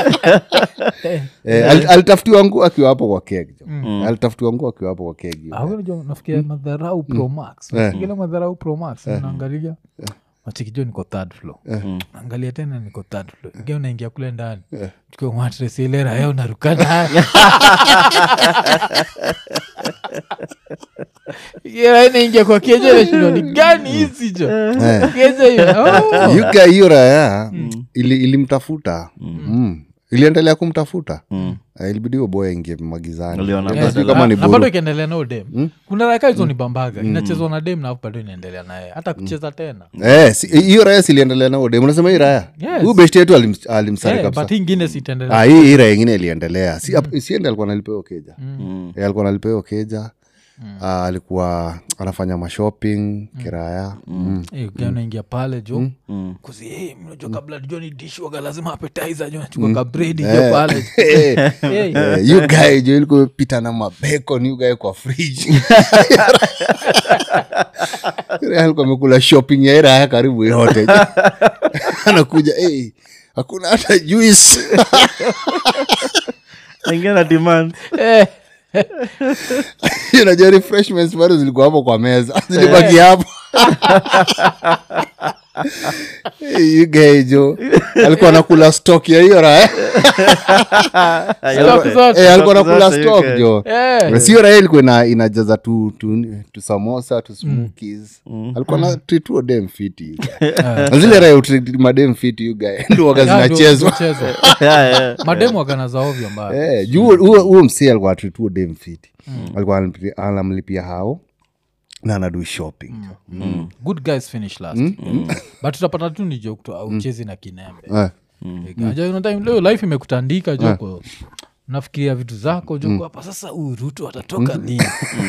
Eh, al- alitafutiwa nguo akiwa hapo kwa keg jo alitafutiwa nguo akiwa hapo kwa keg Ah, wewe unajua nafikia madharau pro max ile madharau pro max naangalia machikijo niko third floor angalia tena niko third floor ingia unaingia kule ndani chukua matres ile raya unaruka nayo Ile raya inaingia kwa keja nashinda ni gani hizi jo keja hiyo oh. yuka hiyo raya ili- ilimtafuta Mm. iliendelea kumtafuta Eh, ilibidi huyo boy aingie magizani Aliona Sijui badala- kama ni na bado buru ikiendelea nao dem kuna raka hizo ni bambaga inachezwa na dem na alafu bado inaendelea naye hata kucheza tena Eh, si- hiyo raya siliendelea nao dem unasema hii raya Yes. huyu besti yetu alim- alimsari Eh, kabisa but hii ingine sitaendelea Ah, hii hii raya ingine iliendelea si, ap- siende alikuwa nalipewa keja Eh, alikuwa nalipewa keja Ah, alikuwa anafanya mashopping kiraya mm. Eh, ukiwa unaingia pale jo kuzi hey, mnajua kabla jo ni dish waga lazima appetizer jo nachukua kabredi jo pale Eh, Hey. eh, you guy jo ilikuwa imepita na mabacon you guy kwa fridge Raya alikuwa amekula shopping ya iraya karibu yote anakuja hey, hakuna hata juice Aingia na demand Eh, unajua refreshments bado zilikuwa hapo kwa meza zilibaki hapo igejo alikuwa nakula stock ya hiyo raha Stock zote. Eh, alikuwa nakula zote, stock you jo Eh. Na sio raha ilikuwa ina- inajaza tu, tu, tu samosa tu smokies alikuwa na trituo dem fiti Na zile raha utreat madem fiti you guy ndo waga Yeah, ndio- zinachezwa ndio chezwa. Yeah, yeah. mademu wakana za ovyo mbaya Eh, juu huo- huo huo msee alikuwa atrituo dem fiti alikuwa anamlipia- anamlipia hao na anadu shopping good guys finish last but utapata tu ni joke auchezi na kinembe Eh, Unajua, you know, time leo life imekutandika joko nafikiria vitu zako joko hapa sasa huyu ruto atatoka lini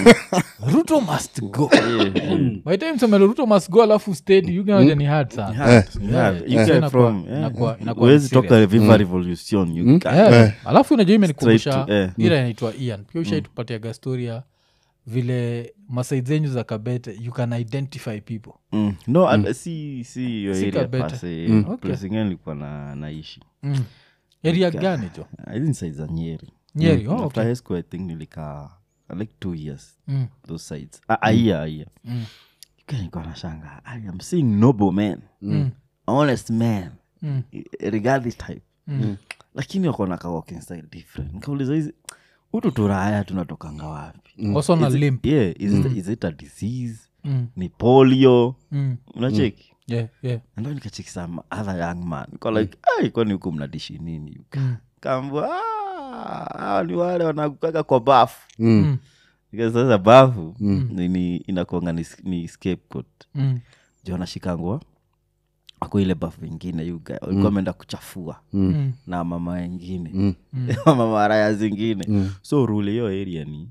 ruto must go by time semelo ruto must go alafu steady yugaja ni hard sana Yeah, Yeah, you yeah. get Inakuwa- from, yeah. inakuwa- inakuwa Huwezi serious. toka viva revolution you guy. Yeah. alafu unajua imenikumbusha Straight to- eh. ila inaitwa ian pia ushaitupatiaga storia vile masaid zenyu za kabete you can identify people Mm. no and si si hiyo Si area Kabete. pase Okay. place ingine nilikuwa na naishi mm. area gani jo hizi side za nyeri nyeri oh, after okay. high school i think nilikaa like two years mm. those sides a a year a year Mm. nilikuwa nashanga i am seeing noble men Mm. honest men Mm. regard this type Mm. lakini wako na ka walking style different nikauliza hizi utu turaya tunatokanga wapi also na Is it- limp yeah is, it, is it a disease mm. ni polio Mm. unacheki yeah, yeah. ndo nikacheki some other young man niko like ai kwani huku mnadishi nini yuka Mm. kaambua "Ah, hawa ni wale wanakukaga kwa bafu Mm. Because sasa bafu ni inakuanga ni, ni scapegoat Mm. jo anashikangwa ako ile bafu ingine yuga walikuwa ameenda kuchafua Mm. na mama wengine mama raya zingine so rule hiyo area ni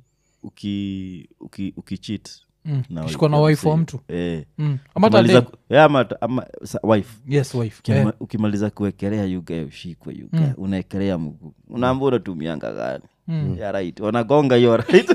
uki uki ukichit Mm. Ukishikwa na wife wa mtu eh, Mm. Ama hata ukimaliza dem. ku- eh, ama hata- ama sa- wife yes wife Ukima- Eh. ukimaliza kuwekelea yuga ushikwe yuga unaekelea mguu unaambua unatumianga gani ya right wanagonga hiyo right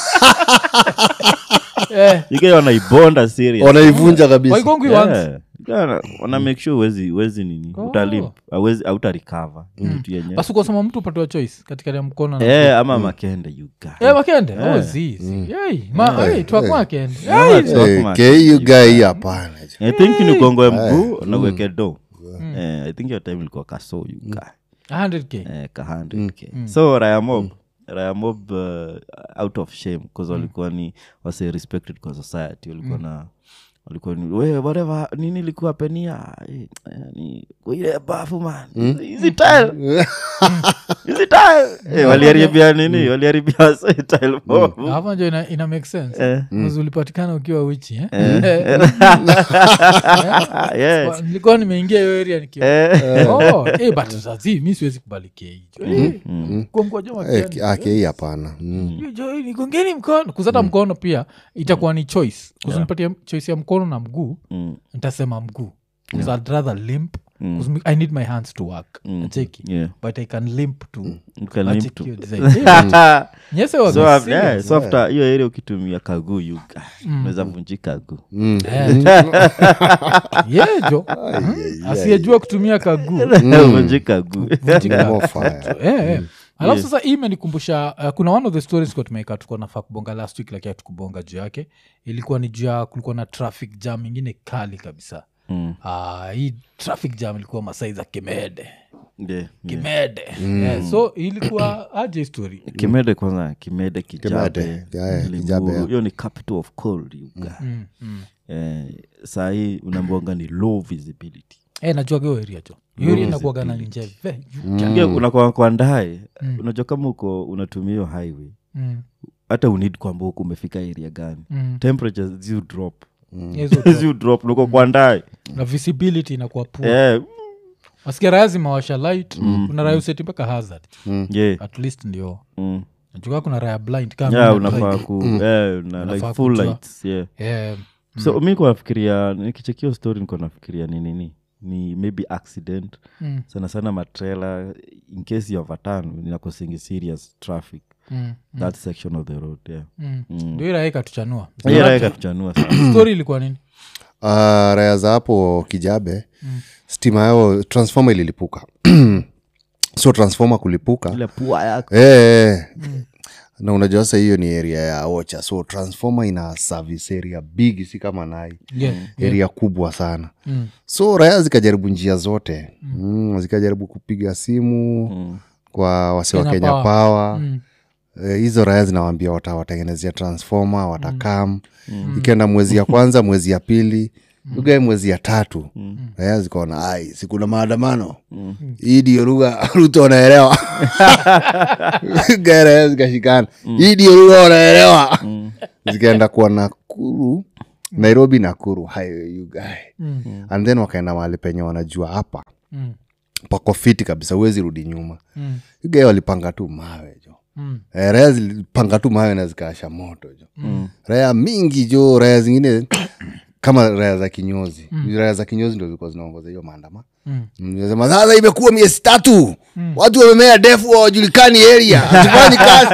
Eh. yuga wanaibonda serious wanaivunja kabisa waigongwi once Yeah. Wana- wana make sure wezi, wezi nini Oh. utalimp awezi autarikava kitu yenyewe basi ukasema mtu upatiwa choice katikati ya mkono na Eh, ama makende yuga Eh, wakende oh, zizi Yei, ma- eh, twako wakende Yei. Talk Eh, much. ke you guy hapana i think ni ugongoe mguu na uweke do Eh, i think hiyo time ilikuwa kaso yuga 100k eh, ka 100k so rayamob rayamob uh, out of shame bcause walikuwa ni wase respected kwa society walikuwa na walikuwa ni we whatever nini ilikuwa penia eh, eh, ni kwa ile bafu man hizi tile hizi tile eh, waliharibia nini waliharibia wase tile mob hapa njo ina, ina make sense Eh. Mwanzo ulipatikana ukiwa wichi eh? yes nilikuwa nimeingia hiyo area nikiwa Eh, Oh, eh, but sazi mi siwezi kubalikia hicho komkwajoma Eh, ki- ah, ke hii hapana Mm. nigongeni mkono kuzata mkono pia itakuwa ni choice kuzinipatia choice ya mkono na mguu mm, nitasema mguu bcause i'd rather limp bcause i need my hands to work cheki yeah. but i can limp to You can limp Acheki to- hiyo design. Eh, nyese waga so, af- serious. yeah, so after hiyo area ukitumia kaguu yuga unaweza vunjika guu Eh. yejo asiyejua kutumia kaguu vunjika guu vunjika. More fire. Eh, eh. alafu sasa hii imenikumbusha uh, kuna one of the stories kwa tumeweka tuko nafaa kubonga last week lakini hatukubonga juu yake ilikuwa ni juu ya kulikuwa na traffic jam ingine kali kabisa Mm. uh, hii traffic jam ilikuwa masai za kimede Yeah, yeah. kimede yeah, so ilikuwa aje story kimede kwanza kimede kijabe Kimede, yeah, Limuru. Kijabe, yeah. hiyo ni capital of cold yuga mm, mm. eh, sahii unambonga ni low visibility Eh, najua hiyo area jo hiyo area inakuwaga na njeve mm. unakuwa kwa ndae unajua kama uko unatumia hiyo highway Mm, hata unid kwamba huku umefika area gani mm. temperature ziu drop Hizo ziu drop uko kwa ndae na visibility inakuwa poor eh, wasikia raya zimawasha light kuna raya useti mpaka hazard yeah. at least ndio mm. najuka kuna raya blind kama yeah, mimi na unafaa drive. ku eh, na Unafaa like full kujua. lights yeah Eh, so mi nafikiria nikichekio story niko nafikiria ni nini ni maybe accident mm, sana sana matrela in case ya overturn inakosingi serious traffic mm, that section of the road yeah mm. Mm. ndio hii raya ikatuchanua hiyo raia ikatuchanua sana story ilikuwa nini Ah, raya za hapo kijabe stima yao transformer ililipuka so transformer kulipuka ile pua yako Eh, na unajua sasa hiyo ni area ya ocha so transformer ina service area big si kama nai Yeah, area kubwa sana Mm. so raya zikajaribu njia zote mm. zikajaribu kupiga simu Mm. kwa wasi wa Kenya kenya Power. pawa Mm. Eh, hizo raya zinawambia watawatengenezea transformer watakam ikienda mwezi ya kwanza mwezi ya pili ugae mwezi ya tatu raya zikaona ai sikuna maandamano hii ndio lugha ruto wanaelewa Ugae raya zikashikana hii ndio lugha wanaelewa zikaenda kuwa nakuru nairobi nakuru highway you guy Mm. and then wakaenda mahali penye wanajua hapa Mm. pako fiti kabisa huwezi rudi nyuma Mm. ugae walipanga tu mawe jo Mm. Eh, raya zilipanga tu mawe na zikaasha moto jo raya mingi jo raya zingine kama raya za kinyozi raya za kinyozi ndo zilikuwa zinaongoza hiyo maandama Mm. sema sasa imekuwa miezi tatu watu wamemea defu wawajulikani area hatufanyi kazi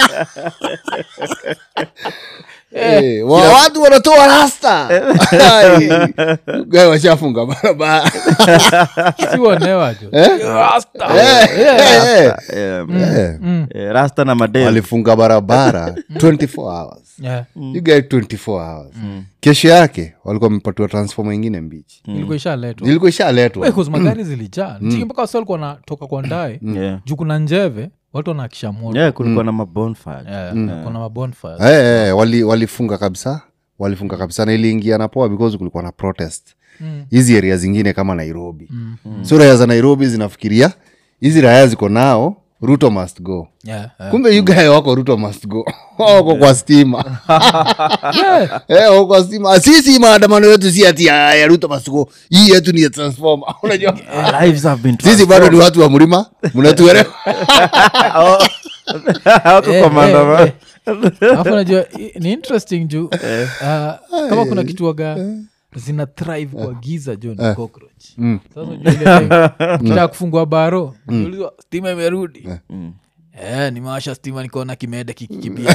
Eh, wa- watu wanatoa rasta Ai, gae washafunga barabara siwonewa jo Rasta. Eh, Yeah. eh, Eh, eh. Mm. eh, rasta na madem walifunga barabara 24 hours Yeah. you get 24 hours kesho yake walikuwa wamepatiwa transforma ingine mbichi ilikuwa ishaletwa ilikuwa ishaletwa Wait, 'cause magari zilijaa Chiki mpaka wasi walikuwa wanatoka kwa ndae Yeah. juu kuna njeve watu wanakisha moto Yeah, kulikuwa na mabonfire Yeah, kuna mabonfire Eh, eh, wali- walifunga kabisa walifunga kabisa na iliingia na poa because kulikuwa na protest Mm. hizi area zingine kama nairobi so raya za nairobi zinafikiria hizi raya ziko nao ruto must go Yeah, yeah. kumbe yugae wako ruto must go wako kwa stima Yeah. Eh, wako kwa stima sisi maandamano yetu si ati ya ya ruto must go hii yetu ni ya transformer unajua Eh, lives have been sisi bado ni watu wa mlima mnatuelewa Hawako Eh, kwa maandamano. eh, eh. Alafu najua i- ni interesting juu ah, kama kuna kitu waga zina thrive kwa giza jo ni cockroach sasa unajua ile time ukitaka kufungua baro unaulizwa stima imerudi Eh, nimewasha stima nikaona kimede kikikibia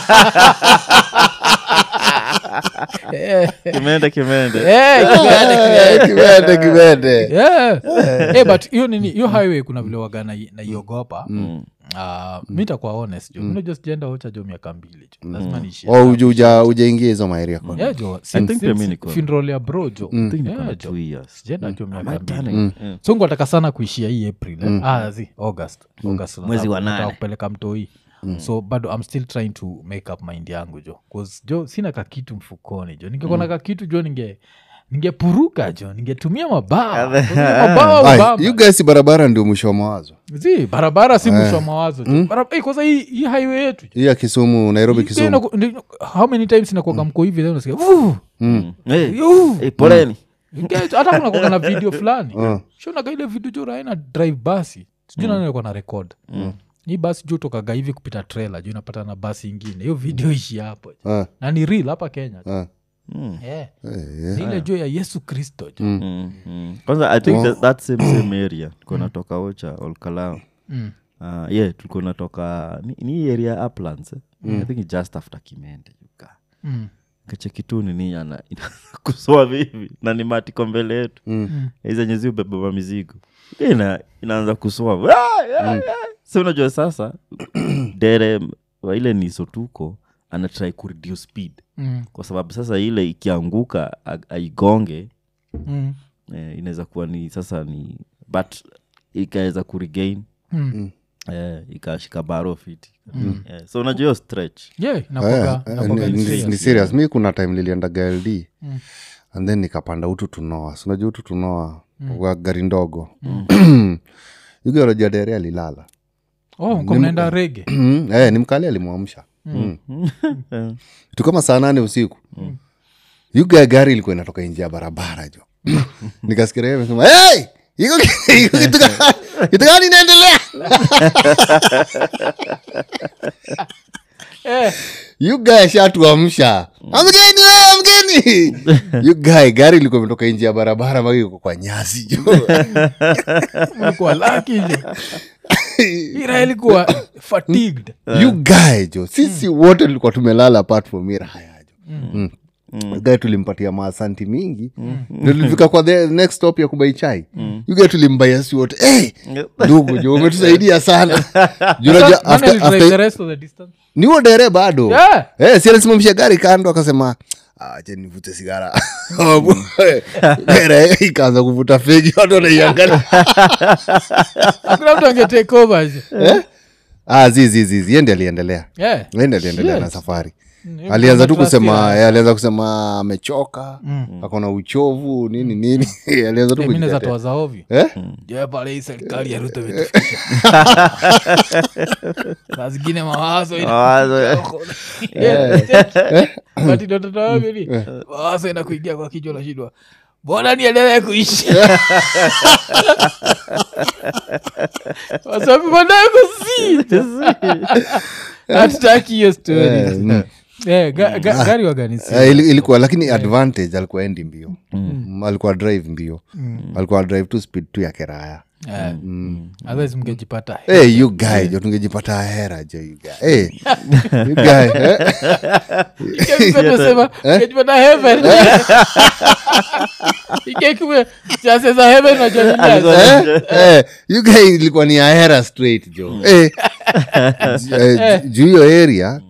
Eh, Kimende, kimende. eh, kimede, kimede. kibende kibende Yeah. Eh, but hiyo nini hiyo highway kuna vile waga nai- naiogopa Ah, mi takuwa honest jo minajua sijaenda ocha jo miaka mbili jo lazima niishie Oh, uja- uja- ujaingia hizo maeria kwa Yeah, jo I think pia mi niko- funeral ya bro jo I think niko Yeah, na jo. two years. sijaenda jo miaka Am I mbili turning? Yeah. so ngwataka sana kuishia hii april eh? ah, zi august august Mwezi wa nataka nane. kupeleka mtoi so bado i'm still trying to make up mind yangu jo bcause jo sina kakitu mfukoni jo ningekuwa na kakitu jo ninge ningepuruka jo ningetumia mabawa mabawa Ai, ubamba. you guys barabara ndio mwisho wa mawazo zi barabara si mwisho wa mawazo jo Barab- Eh, kwanza hii hii highway yetu jo. hii ya kisumu nairobi Hii kisumu inaku- ndi- how many times inakuaga mko hivi then unasikia "Vuh, Hey, yuh." hey, poleni Inge- hata kunakuaga na video fulani shonaga ile video jo raina drive basi sijui nani alikuwa na record hii basi juu tokaga hivi kupita trailer juu inapata na basi ingine hiyo video ishi hapo Ah, na ni real hapa kenya ah. yeah. Eh, Ni ile juu ya yesu kristo jo Mm, mm. kwanza i think that, that same same area tulikuwa natoka ocha olkalao Mm. uh, yeah tulikuwa natoka ni, ni hii area uplands eh? i think just after kimende yuka Mm. kachekitu nini ana kusoa vivi na ni matiko mbele yetu Mm. zenye zi ubebeba mizigo ina, inaanza kusoa Ah, ah, ah. si unajua sasa dere wa ile nisotuko anatrai kureduce speed Mm. kwa sababu sasa ile ikianguka a- aigonge Mm. eh, inaweza kuwa ni sasa ni but ikaweza kuregain Mm. eh, ikashika baro fiti eh, so unajua hiyo stretch yeah Eh, inakuaga eh, inakuaga ni- ni ni- serious. ni serious mi kuna time niliendaga ld Mm. and then nikapanda utu tunoa sinajua utu tunoa wa gari ndogo yugaroja dere alilala oh mko mnaenda rege eh, ni mkali alimwamsha mm. tu kama saa nane usiku yuga gari ilikuwa inatoka nje ya barabara jo nikasikiria yeye amesema hey! iko iko kitu ga- kitu gani inaendelea eh, yugae shatuamsha amgeni wewe, amgeni yugae gari ilikuwa imetoka nje ya barabara mpaka iko kwa nyasi jo mlikuwa laki jo ira ilikuwa fatigued yugae jo sisi wote tulikuwa tumelala apart from iraya jo mm. gae tulimpatia maasanti mingi Ndio tulifika kwa the next stop ya kubai chai yugae tulimbaia si wote hey, ndugu jo umetusaidia sana Juu unajua Nani after- alidrive after- the rest of the distance ni huo dere bado Yeah. Eh, si alisimamisha gari kando akasema "Ah, acha nivute sigara dere ikaanza kuvuta fegi watu wanaiangalia hakuna mtu angetake over je. ah, zizizizi yendi aliendelea Yeah. yendi aliendelea Shit. na safari Mm, alianza tu trust kusema ya- eh, alianza kusema amechoka akona uchovu nini nini alianza tu Eh, mi naweza kujitetea. toa za ovyo Eh? Je, pale hii serikali ya Ruto imetufikisha. saa zingine mawazo ina- Mawazo. Yeah. But ndio watoto wangu ni, mawazo inakuingia kwa kichwa nashindwa mbona niendelee kuishi wasabi manaye kusi hatutaki hiyo Eh, story mm. Eh, ga- ga- gari waganisi Eh, ili- ilikuwa lakini advantage alikuwa endi mbio Mm, alikuwa drive mbio alikuwa drive tu speed tu ya keraya otherwise mngejipata hey, you guy jo tungejipata hera jo you guy hey, you guy eh? sema ngejipata heaven ikekuwe chances za heaven najua eh, eh, you guy ilikuwa ni ahera straight jo eh, eh, juu hiyo area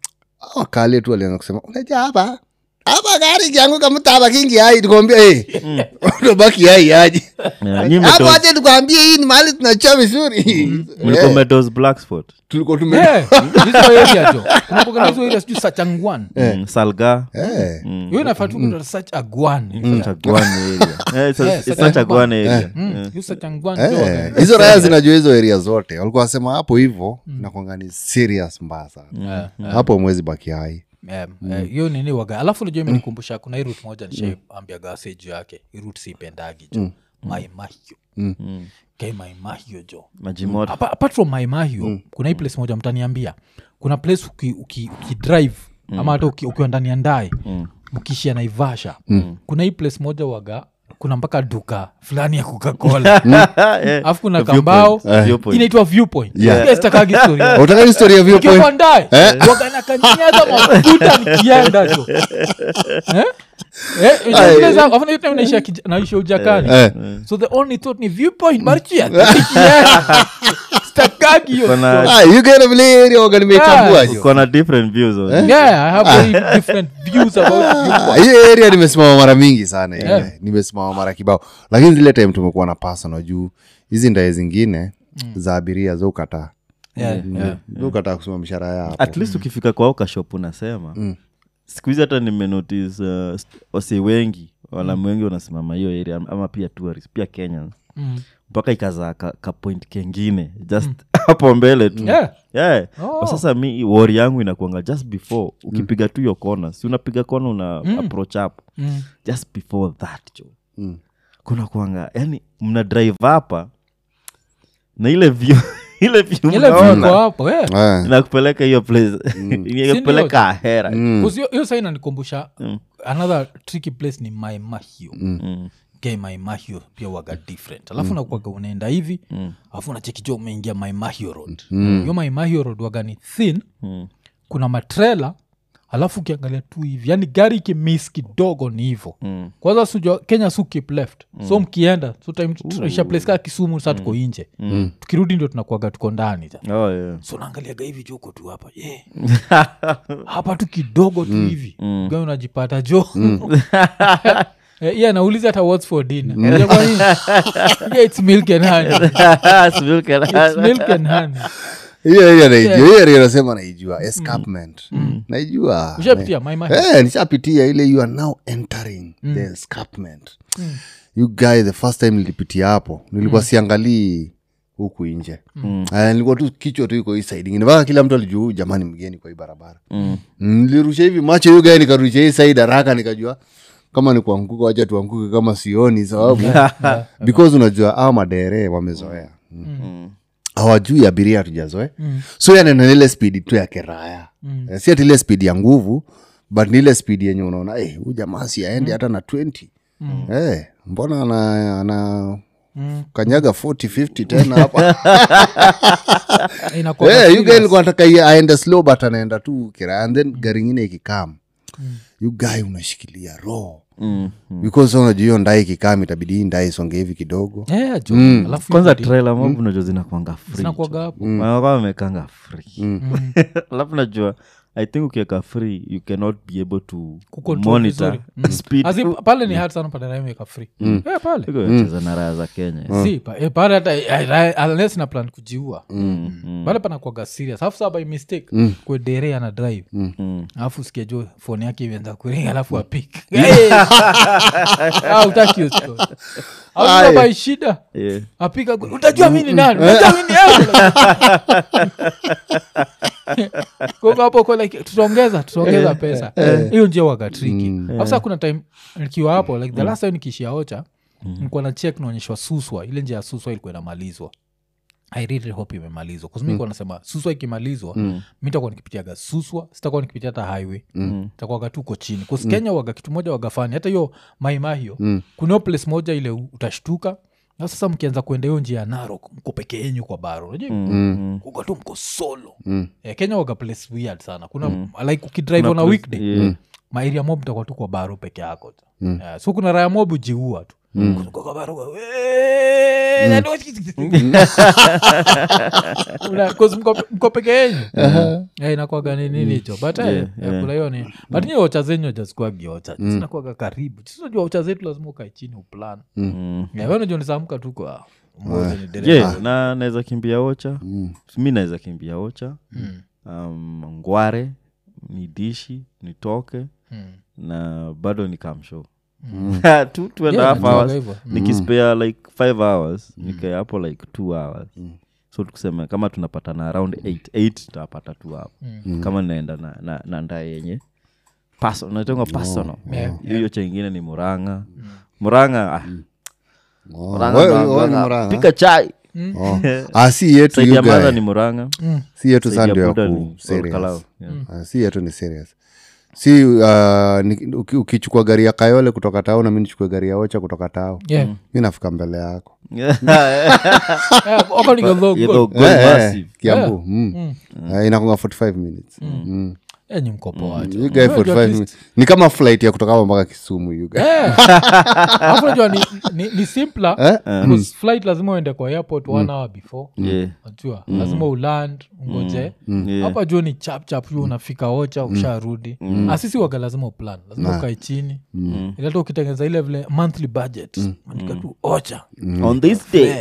wakale tu alianza kusema unaja hapa hapa gari kianguka mtaba kingi ai tukwambia hey, unabaki ai aje Yeah, nyi hapo mmetos- aje tukwambie hii ni mahali tunachia vizuri mlikuwa Eh, mmetos black spot tulikuwa tume Eh, hizo area jo kunakuwa na hizo area sijui sachangwan Mm, salga Eh, hiyo inafaa tu kuitwa such a gwan Such a Guan area. Eh, it's a- Yeah, it's such such a a Guan area. Mm, hiyo sachangwan eh, hizo raya zinajua hizo area zote walikuwa wasema hapo hivo nakwanga ni serious mbaya sana hapo mwezi baki hai hiyo nini waga alafu najua imenikumbusha kuna hii rut moja nishaambia gase juu yake hii rut siipendagi jo maimahio kai maimahio jo Maji moto. Apa- apart from maimahio kuna hii place moja mtaniambia kuna place uki, uki, uki drive ama hata uki, ukiwa ndani ya ndae mkishia naivasha kuna hii place moja waga kuna mpaka duka fulani ya kukakola Eh, alafu kuna viewpoint. kambao Viewpoint. inaitwa viewpoint Yeah. Yes, stakagi story yake. utaka historia ya viewpoint kiwandae wakanakanyaga mafuta nikienda jo Eh? Eh, unajua zile za- afu naita unaisha kij- naisha ujakani Eh. so the only thought ni viewpoint barichia nikienda stakagi hiyo Kuna- Ah, you get a vile area waga nimechambua jo Uko na different views on it. yeah i have very different views about Ah, hiyo area nimesimama mara mingi sana ile. nimesimama mara kibao lakini zile time tumekuwa na personal juu hizi ndae zingine za abiria za ukataa yeah, yeah. za ukataa kusema mshara ya hapo at least ukifika kwa ukashop unasema siku hizi hata nimenotice uh, st- wase wengi walamu wengi wanasimama hiyo area ama pia tourist pia kenyans Mm. mpaka ikazaa ka, ka point kengine just hapo mbele tu Yeah. yeah. Oh. Kwa sasa mi wori yangu inakuanga just before ukipiga tu hiyo kona si unapiga kona una approach up Mm. just before that jo Mm. kuna kuanga yani mna drive hapa na ile view ile view ile mnaona, viko hapo eh. Eh. inakupeleka hiyo place inakupeleka ahera Mm. Kuzi- hiyo- hiyo saa inanikumbusha another tricky place ni maimahio Mm. ge maimahio pia waga different alafu nakwaga unaenda hivi alafu unachekijo umeingia maimahio road hiyo maimahio road waga ni thin Mm. kuna matrela alafu ukiangalia tu hivi yani gari ikimis kidogo ni hivo Mm. kwanza sujua kenya su keep left so mkienda so time tunaisha place kaa kisumu saa tuko inje tukirudi ndio tunakuaga tuko ndani ja Oh, yeah. so naangaliaga hivi jo uko tu hapa ye hapa tu kidogo tu hivi mm. unajipata jo Eh, yeah, nauliza hata whats for dinner Unajua kwa nini? Yeah, it's milk and honey. Sivil can- It's milk and honey. hiyo area naijua hiyo area nasema naijua escarpment naijua ushapitia my mind. Eh, nishapitia ile you are now entering the escarpment you guy the first time nilipitia hapo nilikuwa siangalii huku nje Eh, nilikuwa tu kichwa tu iko hii side ingine mpaka kila mtu alijua huyu jamani mgeni kwa hii barabara Mm, nilirusha hivi macho hiyo guy nikarusha hii side haraka nikajua kama ni kuanguka wacha tuanguke kama sioni sababu because unajua au madere wamezoea Mm. hawajui abiria hatujazoe mm. so yanena ile spidi tu ya keraya mm. si ati ile spidi ya nguvu but ni ile spidi yenye unaona hey, huyu jamaa si aendi hata na 20 mm. hey, mbona ana, ana Mm. kanyaga 40 50 tena hapa Inakuwa hey, serious. you guy alikuwa anataka ye- aende slow but anaenda tu kiraya and then gari ingine ikikam mm. you guy unashikilia roho Mm, mm. because unajua hiyo ndai kikam itabidi hii ndai isonge hivi kidogo Yeah, jo. Alafu kwanza hivi trailer mob unajua zinakwanga free zinakuwaga hapo wanakuwa wamekanga free alafu najua i think ukiweka free you cannot be able to Kucontrol monitor vizuri. Mm. speed As in, pale ni hard sana padaraimeka free Eh, pale cheza na raya za kenya si pa- eh, pale hata eh, eh, unless na plan kujiua pale panakwaga serious alafu saa by mistake kwe dere ana drive Mm. alafu sikia jo foni yake imeanza kuringa alafu apik utaki hiyo story. Alafu saa by shida Yeah. apika kwe- utajua mi ni nani utajua mi ni nani?" Kwa hivyo hapo kwa like tutaongeza tutaongeza pesa hiyo njia waga triki afsa kuna time nikiwa hapo like the last time nikiishia ocha nikuwa na check naonyeshwa suswa ile njia ya suswa ilikuwa inamalizwa i really hope imemalizwa kusmi mm. nasema suswa ikimalizwa mm. mi takuwa nikipitiaga suswa sitakuwa nikipitia hata highway mm. takuwaga tu uko chini kus kenya waga kitu moja wagafani hata hiyo maimahio mm. kuna hiyo place moja ile u- utashtuka na sasa mkianza kuenda hiyo njia ya narok mko peke yenyu kwa baro unajua mm. uko tu mko solo mm. yeah, kenya waga place weird sana kuna mm. like ukidrive on a weekday Yeah. maeria mob takuwa tu kwa baro peke yako tu mm. yeah, so kuna raya mob ujiua tu mm. kwa baro kwa- "Wee, nani wa- Una- 'cause mko- mko peke yenyu Eh, inakwaga ni nini hicho but eh, Yeah, eh, kuna hiyo ni but nyi ocha zenyu ajazikuagi ocha zinakwaga karibu sinajua ocha zetu lazima ukae chini uplan Mm. unajua nisamka tu kwa mmoja ni dereva. yeah, na naweza kimbia ocha mi naweza kimbia ocha um, ngware ni dishi nitoke Mm. na bado ni kamshow two, two and a Yeah, half inakuwaga hours hivyo. nikispare like five hours nikae hapo like two hours so tukusema kama tunapatana around eight eight tutapata tu hapo kama naenda na, na, na ndaa yenye naitangwa personal Yeah, hiyo hiyo cha ingine ni muranga muranga ah, Oh, Murang'a wewe- ndo- wewe ni ndo- Murang'a? pika chai Oh. Ah, si yetu saidi ya you guy. madha ni muranga si yetu saidi sa ya ndio ya buda ku ni Olkalau. serious Yeah. Ah, si yetu ni serious si uh, ni- uki- ukichukua gari ya kayole kutoka tao na mi nichukue gari ya ocha kutoka tao Yeah. mi nafika mbele yako Eh, wako ni kadhaa Yeah, good. the goal Eh, eh, massive. kiambu mm. Eh, inakunga 45 minutes Mm. Eh, ni mkopo wacho You guy 45 minutes. ni kama flight ya kutoka hapa mpaka kisumu you guy. alafu najua ni, ni, ni simpler because flight lazima uende kwa airport one hour before Yeah. najua lazima uland ungoje Yeah. hapa juu ni chap chap juu unafika ocha usharudi asisi waga lazima uplan lazima ukae chini ilata ukitengeneza ile vile monthly budget andika tu ocha on this day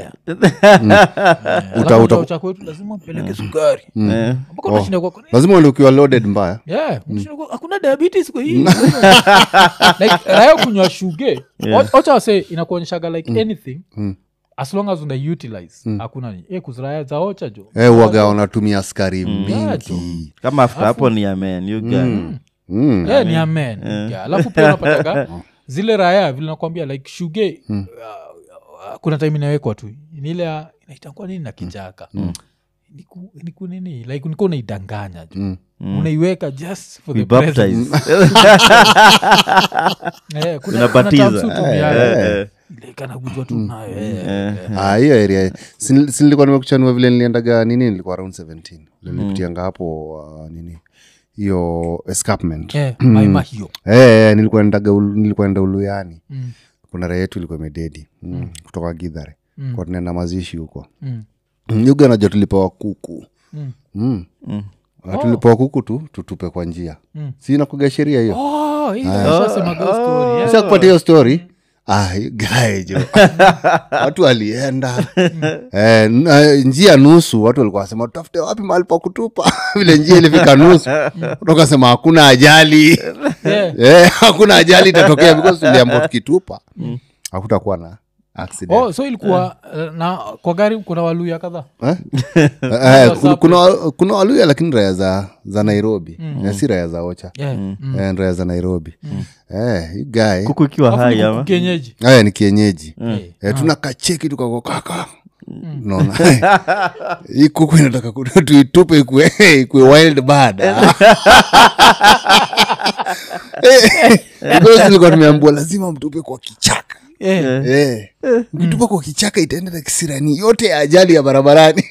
Alafu uta- ocha kwetu lazima mpeleke sukari Eh, mpaka unashinda kwa lazima uende ukiwa loaded mbaya Yeah, unashinda kwa- hakuna diabetes kwa hii like raya kunywa shuge O- ocha wase inakuonyeshaga like anything as long as una utilize hakuna ni eh, kuziraya za ocha jo eh, waga wanatumia skari Yeah, mingi kama after hapo ni amen you guy Mm. yeah, ni amen yeah. alafu pia unapataga zile raya vile nakwambia like shuge uh, uh, kuna time inawekwa tu ni ile ya- inaitangwa nini na kijaka niku, niku nini like nikuwa unaidanganya jo unaiweka just for we the presence. baptize Eh, kuna- Unabatiza. kuna terms utumiaga. Eh, Ile kana kujua tu nayo eh, eh. Ah, hiyo area si si nilikuwa nimekuchanua vile niliendaga nini nilikuwa around 17 vile nilipitianga hapo uh, nini hiyo escarpment Eh, maima hiyo Eh, eh, nilikuwa nendaga ulu- nilikuwa nenda uluyani Mm. kuna raha yetu ilikuwa imededi mm. kutoka gidhare Mm. kwa tunaenda mazishi huko Mm. Mm, yuga najua tulipewa kuku Mm. mm. Mm. Ah, tulipewa kuku tu tutupe kwa njia Mm. si nakuga sheria hiyo Oh, hii nishasemaga hiyo story, yeah. sa kupatia hiyo story ah, you guy jo watu walienda eh, n- eh, njia nusu watu walikuwa wasema tutafute wapi mahali pa kutupa vile njia ilifika nusu tukasema hakuna ajali Yeah. eh, hakuna ajali itatokea because tuliambao tukitupa hakutakuwa na accident Oh, so ilikuwa eh, na kwa gari kuna waluya kadhaa Eh? Eh, kuna- kuna, kuna waluya lakini raya za, za nairobi Eh, si raya za ocha Yeah. Mm. Eh, raya za nairobi eh, you guy kuku ikiwa Alafu hai ni ama kuku kienyeji haya ni kienyeji Eh. eh, tuna kacheki tukako kaka naona hii kuku inataka ku- tuitupe ikue ikue wild bad ilikuwa tumeambua lazima mtupe kwa kichaka Eh, Eh. mkitupa kwa kichaka itaenda na kisirani yote ya ajali ya barabarani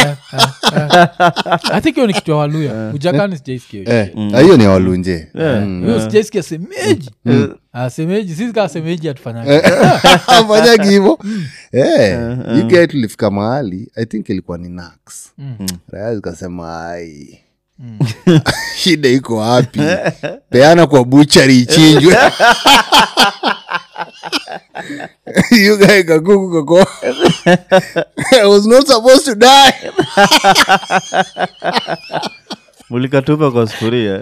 i think hiyo ni kitu ya waluya ujakani sijaisikia hiyo Eh, ah, hiyo ni ya walunje hiyo sijaisikia semeji Ah, semeji sisi kaa semeji atufanyanga afanyagi hivo you guy tulifika mahali i think ilikuwa ni nax raya zikasema ai shida iko wapi peana kwa buchari ichinjwe you guy kakuku kako i was not supposed to die mulikatupa kwa sufuria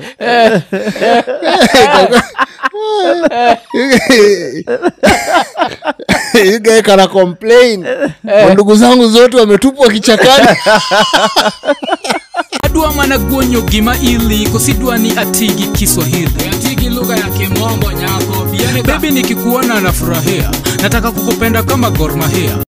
you guy kana complain ndugu zangu zote wametupwa kichakani adwa mana guonyo gima ili kosidwa ni atigi kiswahili atigi lugha ya kimombo nyako bebi nikikuona nafurahia nataka kukupenda kama gormahia